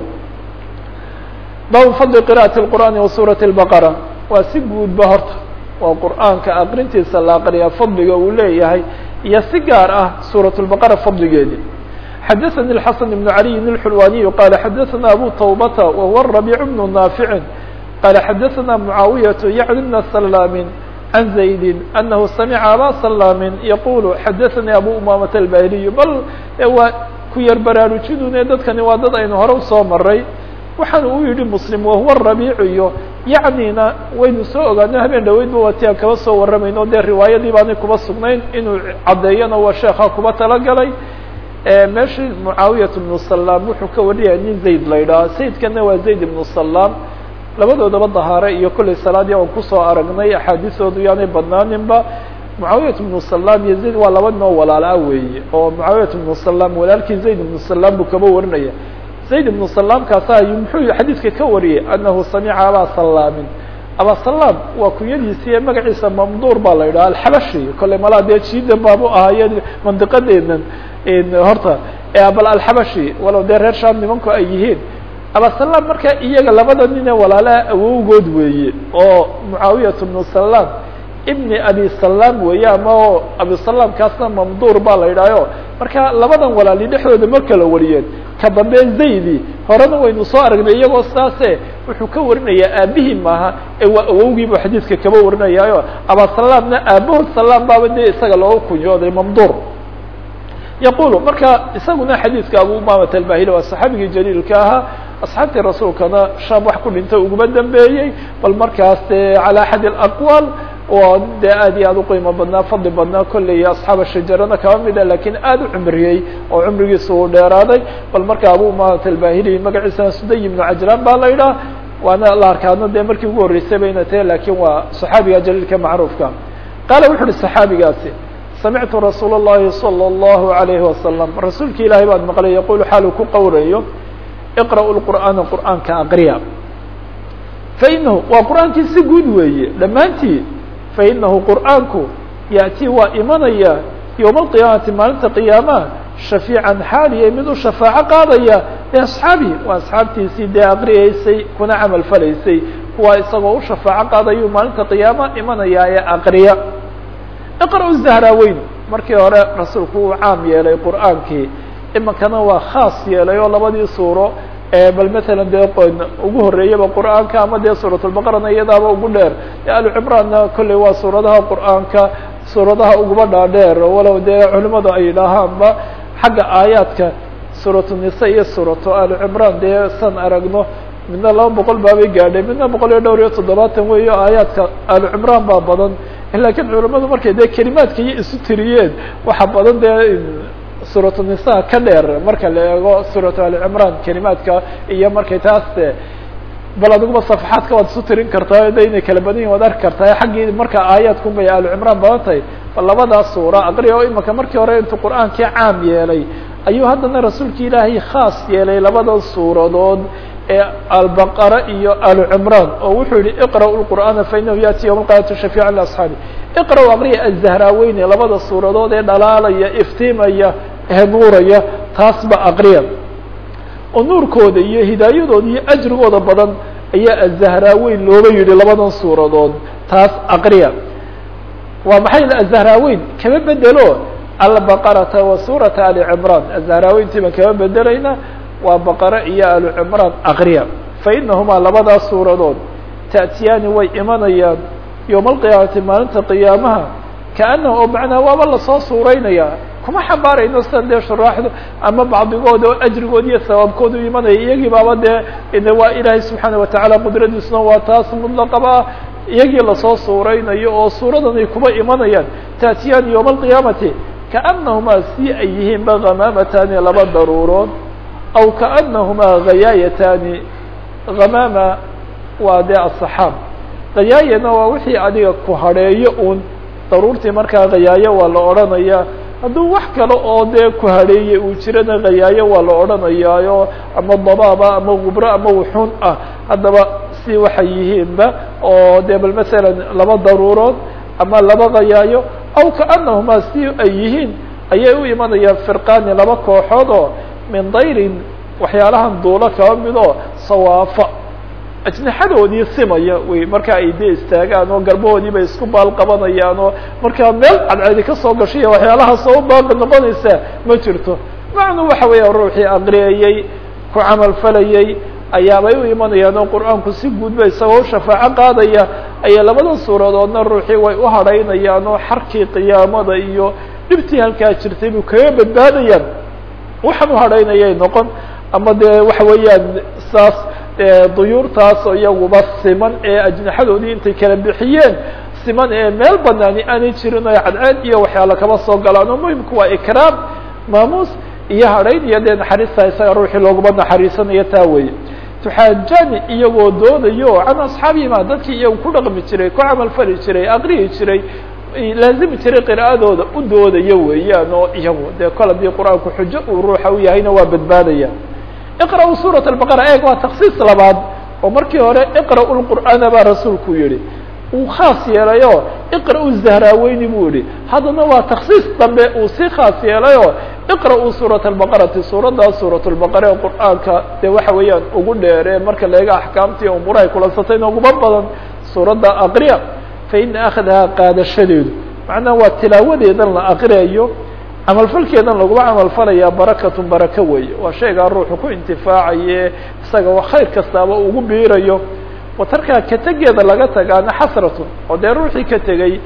A: baabu fadli qira'ati lqur'aani wa suurati lbaqara waa si guudba horta waa qur'aanka aqrintiisa la aqriya fadliga uu leeyahay iyo si gaar ah suuraة الbaqara fadligeedi xadaثnي الxaسن بن عaliي الxulwaniي qala xadaثna abu tawbata wahuwa الرabيع بن ناafiع qala xadaثna mعaawiyaة yعni بna سlاm عan زaيد أnahu samca aba سlاm yaqul xadaثnي abu umamة الbahiliي bal waa ku yar baraarujidune dadkani waa dad aynu hore usoo maray waxaan uu yihi mslim wahuwa الرabيع iyo yacnina waynu soo ogaano habeen dhaweydba waati aan kaba soo warramayno dee riwaayadii baanay kuba sugnayn inuu caddeeyana waa sheekha kuba talagalay meeshii mucaawiyat ibnu salaam wuxuu ka wariyaya nin zayd la yidhaha sayidkana waa zayd ibnu salaam labadoodaba dahaare iyo kolley salaadii aan kusoo aragnay axaadiisoodu yaanay badnaaninba mucaawiyat ibnu salaam iyo zayd waa laba noo walaala weeye oo mucaawiyat ibnu salaam walaalkii zayd ibnu salaam buu kaba warinaya zayd ibnu salaam kaasa ayuu muxuu xadiidka ka wariyey anahu samica abaa salaamin abaa salaam waa kunyadiisi ee magaciisa mamduur baa la yidhaha alxabashi kolley malaa dee jiidan baabu ahaaye mandiqadeedan horta bal alxabashi walow dee reer sham nimanku ay yihiin abaa salaam marka iyaga labada nin ee walaalaha awowgood weeye oo mucaawiyat ibnu salaam ibni abi salaam weeye ama o abi salaam kaasna mamduur baa la yidhahyo marka labadan walaali dhexdooda ma kala wariyeen ka dambe zaydi horena waynu soo aragnay iyagoo saase wuxuu ka warinayaa aabihii maaha ee waa awowgiibu xadiidka kaba warinayaayo abasalaamna aabahood salaam baaba dee isaga looga kunyooday mamduur yaqulu marka isaguna xadiidka abu umamat albahili waa saxaabigii jaliilka ahaa asxaabtii rasuulkana sham wax ku dhintay uguma dambeeyey bal markaas dee calى axad اaqwaal oo dee aad iyo aad uqiimo badnaa fadli badnaa kolley asxaaba shajarana kaba mida lakin aad u cumriyey oo cumrigiisa uu dheeraaday bal marka abu umamat albahili magaciisana suday ibnu cajlaan ba la yidhaha waana la arkaano dee markii ugu horreysay bayna tahe lakin waa saxaabiga jaliilka macruufka qaala wuxu uhi saxaabigaasi samictu rasuul الlahi salى الlahu عalayhi wasalam rasuulka ilaahay baan maqlay yaqulu xaalu ku qowrayo iqra'u lqur'aana qur'aanka aqriya fainahu waa qur'aankii si guud weeye dhammaantii fainahu qur'aanku ya'tii waa imanaya yowma alqiyaamati maalinta qiyaamaha shafiican xaaliya mid u shafaaco qaadaya liasxaabihi waa asxaabtiisii dee aqriyeysay kuna camal falaysay kuwaa isagoo u shafaaco qaadayuu maalinta qiyaama imanaya ee aqriya iqra'u zahraaweyn markii hore rasuulku uu caam yeelay qur'aankii iminkana waa khaas yeelay oo labadii suuro bal matalan dee ugu horreeyaba qur'aanka ama dee suuratulbaqarana iyadaaba ugu dheer alucimraanna kolley waa suuradaha qur'aanka suuradaha uguba dhaadheer walow dee culimadu ay yidhaahaanba xagga aayaadka suuratu nisa iyo suuratu alucimraan dee san aragno midna laba boqol baabay gaadhay midna boqol iyo dhowr iyo toddobaatan weeyo aayaadka alucimraan baa badan lakiin culimadu markay dee kelimaadka iyo isu tiriyeen waxa badan dee suuratu nisa ka dheer marka la eego suuratu alicimraan kelimaadka iyo markay taas bal adiguba safaxaadka waad isu tirin kartaa de inay kala badan yihin waad arki kartaa xaggii marka aayaadkun bay alucimraan badan tahay bal labadaas suura aqriya oo imika markii hore intuu qur'aankii caam yeelay ayuu haddana rasuulka ilaahay khaas yeelay labada suuradood ee albaqara iyo alucimraan oo wuxuu yihi iqra'u lqur'aana fainahu yaati yowma alqiyamati shafiica liasxaabi iqra'u aqriya azahraaweyne labada suuradood ee dhalaalaya iftiimaya ee nuuraya taasba aqriya oo nuurkooda iyo hidaayadooda iyo ajrigooda badan ayaa azahraweyn looba yihi labadan suuradood taas aqriya waa maxay azahraweyn kama bedelo albaqarata wa suurata ali cimraan azahraweyntii baan kama bedelayna waa baqare iyo alucimraan aqriya fainahumaa labadaas suuradood ta'tiyaani way imanayaan yowma alqiyaamati maalinta qiyaamaha kaanahu oo macnaa waaba lasoo suuraynayaa kuma xambaarayno sidan dee shuraaxdu ama bacdigood oo ajrigood iyo sawaabkoodu imanaya iyagii baaba dee waa ilaahay subxaana watacaala qudradiisuna waa taas mutlaqaba ah iyagii lasoo suuraynayo oo suuradan ay kuba imanayaan taatiyaani yowma alqiyaamati kaanahumaa si ay yihiinba hamaamataani laba daruurood aw kaanahumaa hayaayataani hamaama waa dee asaxaab hayaayana waa wixii adiga ku hadheeyo un daruurtii markaa khayaayo waa la odhanayaa hadduu wax kale oo dee ku hadheeyey uu jirana khayaayo waa la odhanayaayo ama dabaaba ama gubro ama wuxuun ah haddaba si waxay yihiinba oo dee bal masalan laba daruurood ama laba khayaayo aw kaanahumaa si ay yihiin ayay u imanayaan firqaani laba kooxood oo min dayrin waxyaalahan duulo kaba mid oo sawaafa ajnaxadoodii simaya wey marka ay dee istaagaan oo garbahoodii bay isku baal qabanayaan oo markaa meel cadceedi kasoo gashiya waxyaalahaas oo u baaqi noqonaysa ma jirto macnuu waxa weeya ruuxii aqriyayey ku camal falayey ayaabay u imanayaan oo qur-aanku si guudba isagoo u shafaaco qaadaya ayay labada suuradoodna ruuxii way u hadhaynayaan oo xarkii qiyaamada iyo dhibtii halkaa jirtay buu kaga badbaadayaan waxaan u hadhaynayay noqon ama dee waxa weeyaan saas duyuurtaas oo iyaguba siman ee ajnaxadoodii intay kala bixiyeen siman ee meel banaani aanay jirin oo cadceed iyo waxyaala kaba soo galaan oo muhimku waa ikraam maamuus iyo hadhayn iyo dee naxariista isaga ruuxii looguma naxariisanayo taa weeye tuxaajani iyagoo doodayo can asxaabihima dadkii iyagu ku dhaqmi jiray ku camal fali jiray aqriyi jiray laazimi jiray qira'adooda u doodayo weeyaan oo iyagu dee kol haddii qur-aanku xujo uu ruuxa u yahayna waa badbaadaya iqra'u suurat albaqara eeg waa taksiis labaad oo markii hore iqra'u lqur'aana baa rasuulku yihi uu khaas yeelayo iqra'u zahraaweyni buu yihi haddana waa taksiis dambe uu si khaas yeelayo iqra'u suurat albaqarati suuraddaas suurat lbaqara ee qur'aanka dee waxa weeyaan ugu dheere marka laega axkaamtii umurahay kulansatayna uguma badan suuradda aqriya fa ina akhdahaa qaadashadeedu macnaha waa tilaawadeedan la aqriyayo camalfalkeedan laguma camalfalayaa barakatun baraka weeye waa shaygaa ruuxu ku intifaacaye isaga wa khayr kastaaba ugu biirayo watarkaa ka tegeeda laga tagaana xasratun oo dee ruuxii ka tegey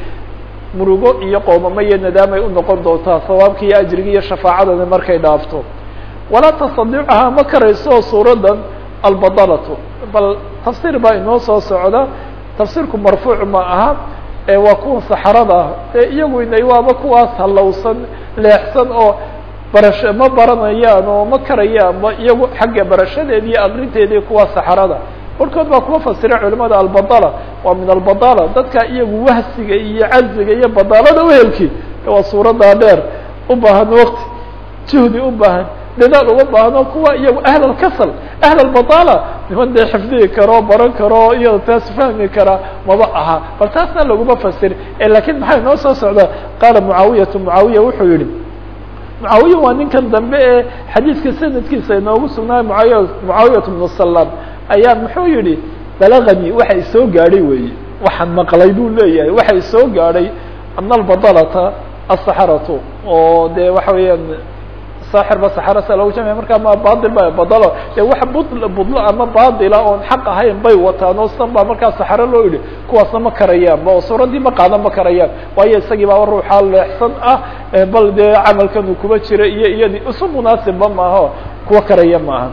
A: murugo iyo qoomamo iyo nadaamay unoqon doontaa sawaabka iyo ajriga iyo shafaacadani markay dhaafto walaa tastadiicahaa ma karayso suuraddan albadalatu bal tafsiir baa inoo soo socda tafsiirku marfuuc ma aha waa kuwa saxarada ah ee iyagu inay waaba kuwaas halowsan leexsan oo barasho ma baranayaan oo ma karayaanba iyagu xagga barashadeedi iyo aqrinteedii kuwa saxarada barkood baa kuma fasira culimada albadala waa min albadala dadka iyagu wahsiga iyo caziga iyo badalada uhelki waa suuradaa dheer u baahan wakti juhdi u baahan dadaal uma baahno kuwa iyagu ahl alkasal ahl albadala niman dee xifdihi karo baran karo iyado taas fahmi kara maba aha bal taasna laguma fasir lakin maxaa inoo soo socda qaala mucaawiyatu mucaawiya wuxuu yihi mucaawiya waa ninkan dambe ee xadiidka sanadkiisa inoogu sugnaay muawiya mucaawiyat bnu salam ayaa muxuu yihi balaganii waxa isoo gaadhay weeye waxaan maqlay buu leeyahay waxa isoo gaadhay ana albadalata asaxaratu oo de waxa weeyaan saaxir ba saxara sa logu jamciya markaa ma bail ba badalo de wax bud budlo ama baadila oon xaq ahayn bay wataan oo san baa markaa saxaro loo yidhi kuwaasna ma karayaanba oo suuraddii ma qaadan ma karayaan waayo isagii baaba ruuxaa leexsan ah bal dee camalkan uu kuba jira iyo iyadii isu munaasibba maaho kuwa karaya maaha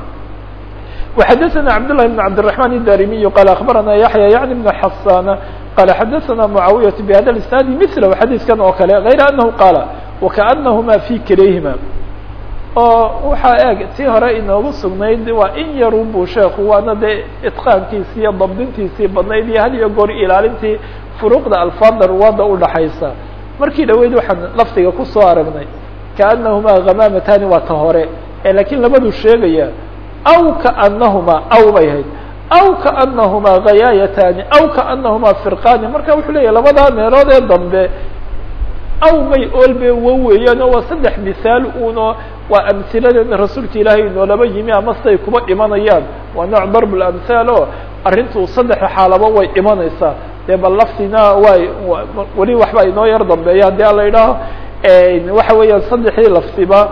A: وxadثna cبdاللh بن cبدالرحمن الdarimiي qال أخbarana yaحyى yعnي بن xasاn qال xadثna معaaوiyة بhada الاسناad mثlh xadيiثkan oo kale غayr أنه qاala وkaأnahma في kilayhima oo waxaa eeg tii hore inoogu sugnayd waa in yarun buu sheeku waana dee itqaankiisi iyo dabdintiisii badnayd iyo had iyo goor ilaalintii furuuqda alfaada ruwaada udhaxaysa markii dhaweyd waxaan lafdiga kusoo aragnay kaأnahma hamamatani waa ta hore lakiin labaduu sheegaya aw kaأnahuma aw bay hayd aw kaأnahuma hayaayatani aw kaأnahuma firqani marka wuxuu leeyahy labadaa meelood ee dambe aw may olbe wo weeyaan oo waa saddex misaal uno waa amhiladeena rasuulka ilaahay inoolaba yimi ama siday kuba dhimanayaan waa nooc darb lamhaal oo arrintu saddexa xaalaba way dhimanaysaa dee bal laftina way weli waxbaa inoo yar dambeeya haddii ala idhaaho waxa weeyaan saddexdii laftiba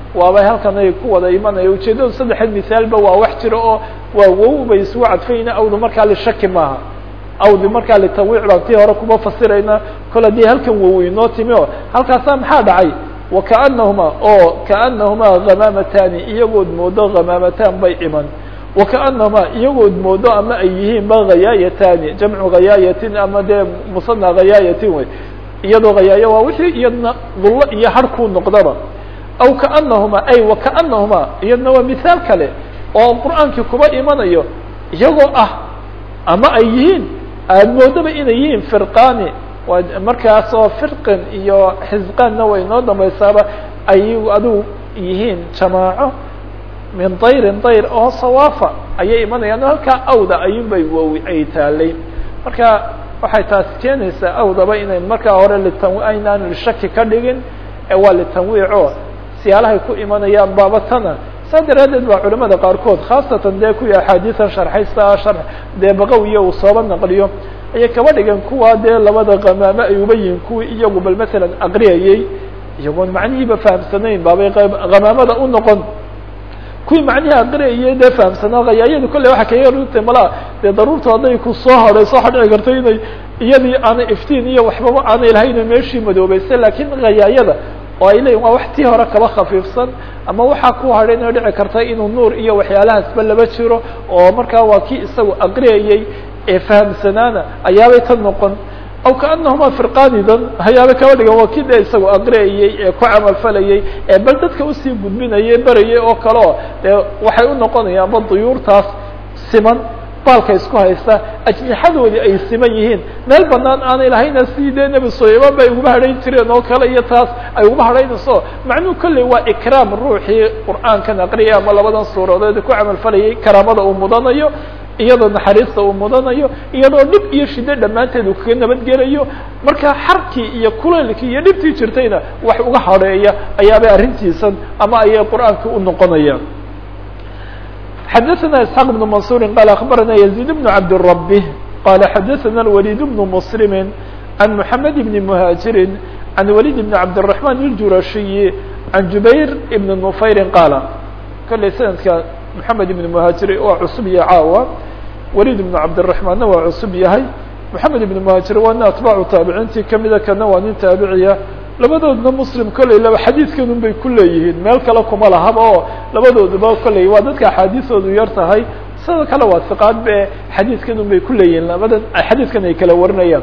A: waaba halkan ay ku wada imanaya ujeeddadu saddexeed misaalba waa wax jiro oo waa wow bay isugu cadfayna awdu markaa lishaki maaha awdi markaa litanwiic baan tii hore kuma fasirayna kol haddii halkan wow inoo timi o halkaasaa maxaa dhacay wakaanahuma oo kaanahumaa hamaamataani iyagood moodo hamaamataan bay iman wakaanahuma iyagood moodo ama ay yihiin ba hayaayatani jamcu hayaayatin ama dee musana hayaayatin wey iyadoo hayaayo waa wixii iyadna dullo iyo harkuu noqdaba aw kaanahuma ay wakaanahuma iyadna waa mithaal kale oo qur'aankii kuba imanayo iyagoo ah ama ay yihiin aada moodaba inay yihiin firqani waa markaas oo firqin iyo xisqaanna way noo dambaysaaba ay adigu yihiin jamaaco min dayrin dayr oo sawaafa ayay imanayaan halkaa awda ayuunbay wowi ay taalay marka waxay taas keenaysaa awdaba inayn markaa hore litan aynaan shaki ka dhigin ee waa litanwiico siyaalahay ku imanayaan baabatana saa daraaddeed baa culamada qaarkood khaasatan dee kuwii axaadiisan sharxaysa shar dee baqawiya uu sooba naqliyo ayay kaba dhigan kuwa dee labada qamaamo ay uba yihiin kuwii iyagu bal masalan aqriyayey iyagoon macnihiiba fahamsanayn baabay hamaamada u noqon kuwii macnihii aqriyayey dee fahamsanaa hayaayadu kolley waxaa kaga rutay malaa dee daruurta hadday ku soo hadhayso waxaa dhici karta inay iyadii aanay iftiin iyo waxbaba aanay lahayn meeshii madoobeysay laakiin hayaayada oo ay leeyihin waa wax tii hore kaba khafiifsan ama waxaa ku hadhay inay dhici karta inuu nuur iyo waxyaalahaasba laba jiro oo markaa waa kii isagu aqriyayey ee fahamsanaana ayaabay ka noqon aw kaanahuma firqanidan hayaabay kaba dhigan waa kii dee isagu aqriyayey ee ku camalfalayey ee bal dadka usii gudbinayay berayay oo kale o dee waxay u noqonayaanba duyuurtaas siman baalka isku haysta ajnixadoodii ay siman yihiin meel banaan aanay lahayna sidii dee nebi sulayman ba ay uguma hadhayn jireen oo kale iyo taas ay uguma hadhaynayso macnuhu kolley waa ikraam ruuxii qur'aankan aqriyay ama labadan suuradood ku camalfalayay karaamada uu mudanayo iyadoo naxariista uu mudanayo iyadoo dhib iyo shiddo dhammaanteed uu kaga nabadgelayo marka xarkii iyo kuleylkii iyo dhibtii jirtayna wax uga hadheeya ayaabay arrintiisan ama ayay qur'aankii u noqonayaan xdثna اسحاq بن منصور qال أخبرna يزيد بن عبدالرب qال xdثna الوليد بن مسلم عن محمد بن مهاجر عن وليد بن عبدالرحمن الجurشي عن جuبير بن نفyر qاaل kلey سندka محمد بن مهاجر waa cusub iyo caawa وليد بن عبدالرحمanna waa cusub yahay محمد بن مهاجر waa nin atباع taaبعintii kamida kana waa nin taabiciya labadoodna muslim kolley laba xadiidkan un bay ku leeyihiin meel kale kuma lahaba oo labadooduba kolley waa dadka axaadiisoodu yar tahay sidoo kale waa siqaad be xadiidkan un bay ku leeyihiin labadan xadiidkan ay kala warinayaan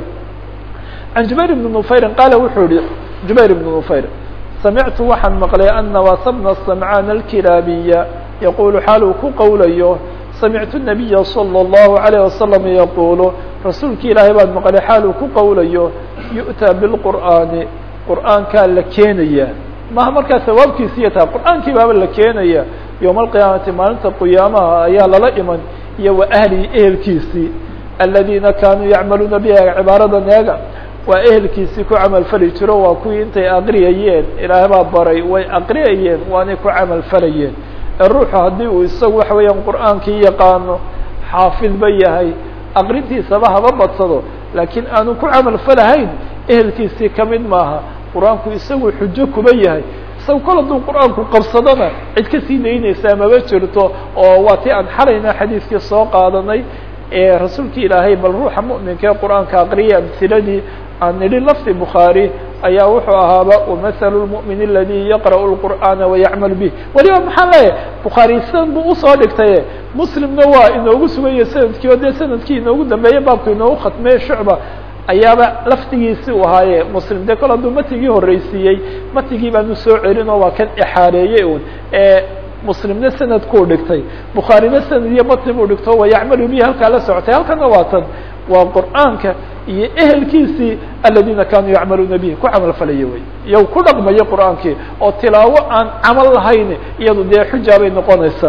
A: can jubayr ibni nufayrin qaala wuxuu yihi jubayr ibni nufayr samictu waxaan maqlay ana wasabna samcaan alkilaabiya yaqulu xaal uu ku qowlayo samictu nabiya salى اllahu عalيه wasalam yaqulu rasuulki ilaahay baan maqlay xaal uu ku qowlayo yu'taa bilqur'aani qur'aankaa la keenaya maha markaa sawaabkiisiiya taha qur'aankii baaba la keenaya yowma alqiyaamati maalinta qiyaamaha ayaa lala iman iyo wa ahlihi ehelkiisii aladiina kaanuu yacmaluuna biha cibaaradan eega waa ehelkiisii ku camal fali jiro waa kuwii intay aqriyayeen ilaahay baa baray way aqriyayeen waanay ku camal falayeen ee ruuxu haddii uu isagu waxa weeyaan qur'aankii yaqaano xaafidba yahay aqrintiisaba haba badsado laakiin aanu ku camal falahayn ehelkiisii kamid maaha qur-aanku isagu xujo kuba yahay isaga kol hadduu qur-aanku qabsadona cid kasii daynaysaa maba jirto oo waa tii aan xalayna xadiiskii soo qaadanay ee rasuulki ilaahay bal ruuxa mu'minka ee qur-aanka aqriya amhiladii aan nidhi lafdi bukhaari ayaa wuxuu ahaaba wamahalu lmu'min aladi yaqra'u lqur'aana wayacmal bih weliba maxaan leeyahay bukhaari sidan buu usoo dhigtaye muslimna waa inoogu suganya sanadkii o dee sanadkii inoogu dambeeye baabku inoogu khatmeye shucba ayaaba laftigiisi u ahaaye muslim de kol hadduu matigii horreysiiyey matigii baanu soo celin oo waa kan exaareeyey un ee muslimna sanadkuu dhigtay bukhaarina sanad iyo matni buu dhigto wayacmalu bihi halkaa la socotay halkana waa tan waa qur'aanka iyo ehelkiisii aladiina kaanuu yacmaluuna bihi ku camal falaya wey iyo ku dhaqmayo qur'aankii oo tilaawo aan camal lahayn iyadu dee xujaa bay noqonaysaa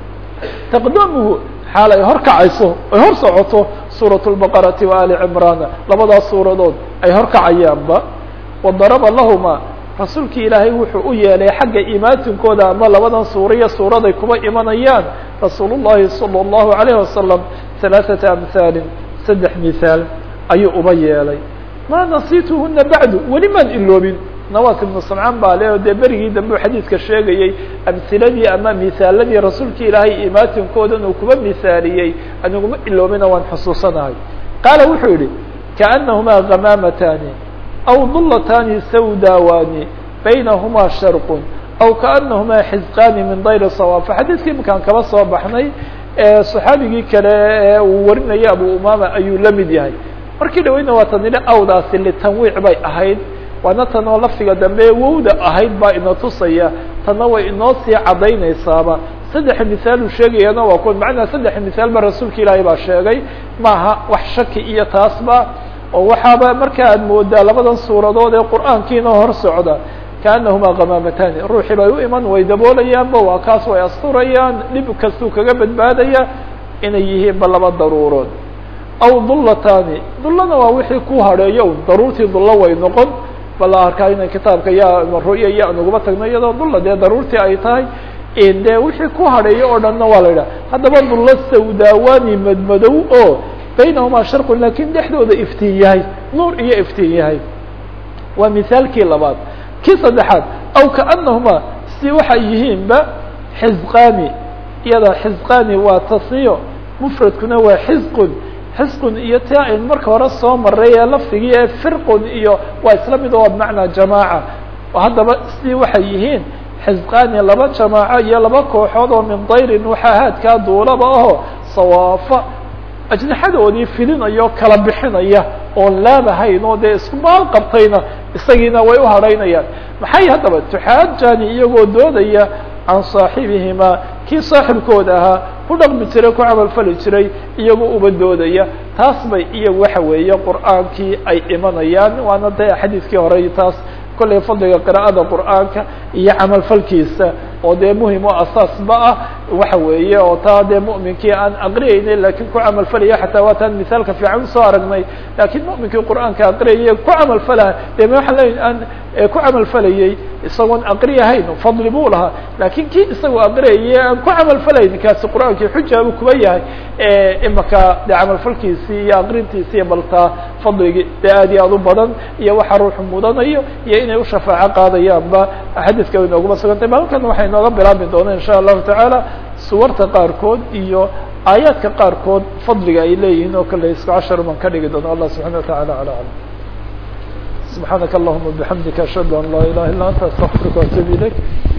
A: taqdamuhu xaal ay hor kacayso ay hor socoto suuraة الbaqarati wa ali cimrana labadaas suuradood ay hor kacayaanba wadaraba lahuma rasuulki ilaahay wuxuu u yeelay xagga imaatinkooda ama labadan suura iyo suuraday kuba imanayaan rasuul الlahi salى الlahu عalayه wasalam ثalaaثaةa amhaali saddex mihaal ayuu uba yeelay ma nasituhuna bacdu weli maan iloobin nawas ibnu samcaan baa le o dee berigii dambe u xadiidka sheegayey amhiladii ama misaaladii rasuulka ilaahay imaatinkoodan uu kuba misaaliyey aniguma iloomina waan xusuusanahay qaala wuxuu yihi kaأnahumaa gamaamatani aw dullatani sawdaawani baynahumaa sharqun aw kaأnahumaa xizqaani min dayr sawaafa xadiidkii imakaan kaba soo baxnay صaxaabigii kale ee uu warinayay abu umama ayuu la mid yahay markii dhaweyna waa tan idhi awdaasi litanwiic bay ahayd waana tan oo lafdiga dambe wowda ahayd baa ina tusaya tanna way inoo sii cadaynaysaaba saddex misaal uu sheegayana waa kuwa macnaa saddex misaal ba rasuulka ilaahay baa sheegay maaha wax shaki iyo taasba oo waxaaba marka aad moodaa labadan suuradood ee qur'aankiina hor socda kaanahumaa gamaamatani ruuxii bay u iman way daboolayaanba waa kaas way asturayaan dhib kastuu kaga badbaadaya inay yihiin ba laba daruurood aw dullatani dullana waa wixii ku hadheeyo un daruurtii dullo way noqon bala arkaa ina kitaabka ya ru'ya iyo aan uguma tagno iyadoo dulla dee daruurtii ay tahay de wixii ku hadheeyo oo dhanna waa la yidhaha haddaba dullo sawdaawani madmadow oo baynahumaa sharqun lakin dhexdooda iftiin yahay nuur iyo iftiin yahay waa misaalkii labaad kii saddexaad aw kaanahumaa si waxay yihiinba xizqaani iyada xizqaani waa tasniyo mufradkuna waa xizqun xisqun iyo ti ayn marka hore soo maray ee lafdigii ee firqun iyo waa isla mid oo bimacnaa jamaaca haddaba si waxay yihiin xizqaani laba jamaaco iyo laba kooxood oo min dayrin waxaa haadkaa duulaba aho sawaafa ajnaxadoodii filinayo kala bixinaya oon laabahayn oo dee isku maal qabtayna isagiina way u hadhaynayaan maxay haddaba tuxaajani iyagoo doodaya can saaxibihimaa kii saaxibkooda ahaa ku dhaqmi jiray ku camalfali jiray iyagoo uba doodaya taas bay iyagu waxa weeye qur'aankii ay imanayaan waana de xadiidkii horey taas kollay fadliga qira'ada qur'aanka iyo camalfalkiisa oo dee muhim oo asaasba ah waxa weeye oo taa dee mu'minkii aan aqriyayna lakin ku camalfalaya xataa waa taan misaalka fiican usoo aragnay lakin mu'minkii qur'aanka aqriyaya ku camalfalaha de waxaan leeyahy aan ku camalfalayey isagoon aqriyahayn fadli buu lahaa lakin kii isagoo aqriyaya aan ku camalfalayn kaasi qur'aankii xuja buu kuba yahay imaka de camalfalkiisii iyo aqrintiisi iyo baltaa fadligii de aad iyo aad u badan iyo waxa ruuxu mudanayo iyo inay u shafaaco qaadayaanba xadiiska way nooguma sugantay malkan waxay nooga bilaabi doona insha allahu tacaala suwarta qaarkood iyo aayaadka qaarkood fadliga ay leeyihiin oo kale isku cashar baan ka dhigi doono allah subxana wa tacala ala alam subxaanaka allahuma bixamdika ashhadu an laa ilaha illa anta astaqfiruka waatubu ilayk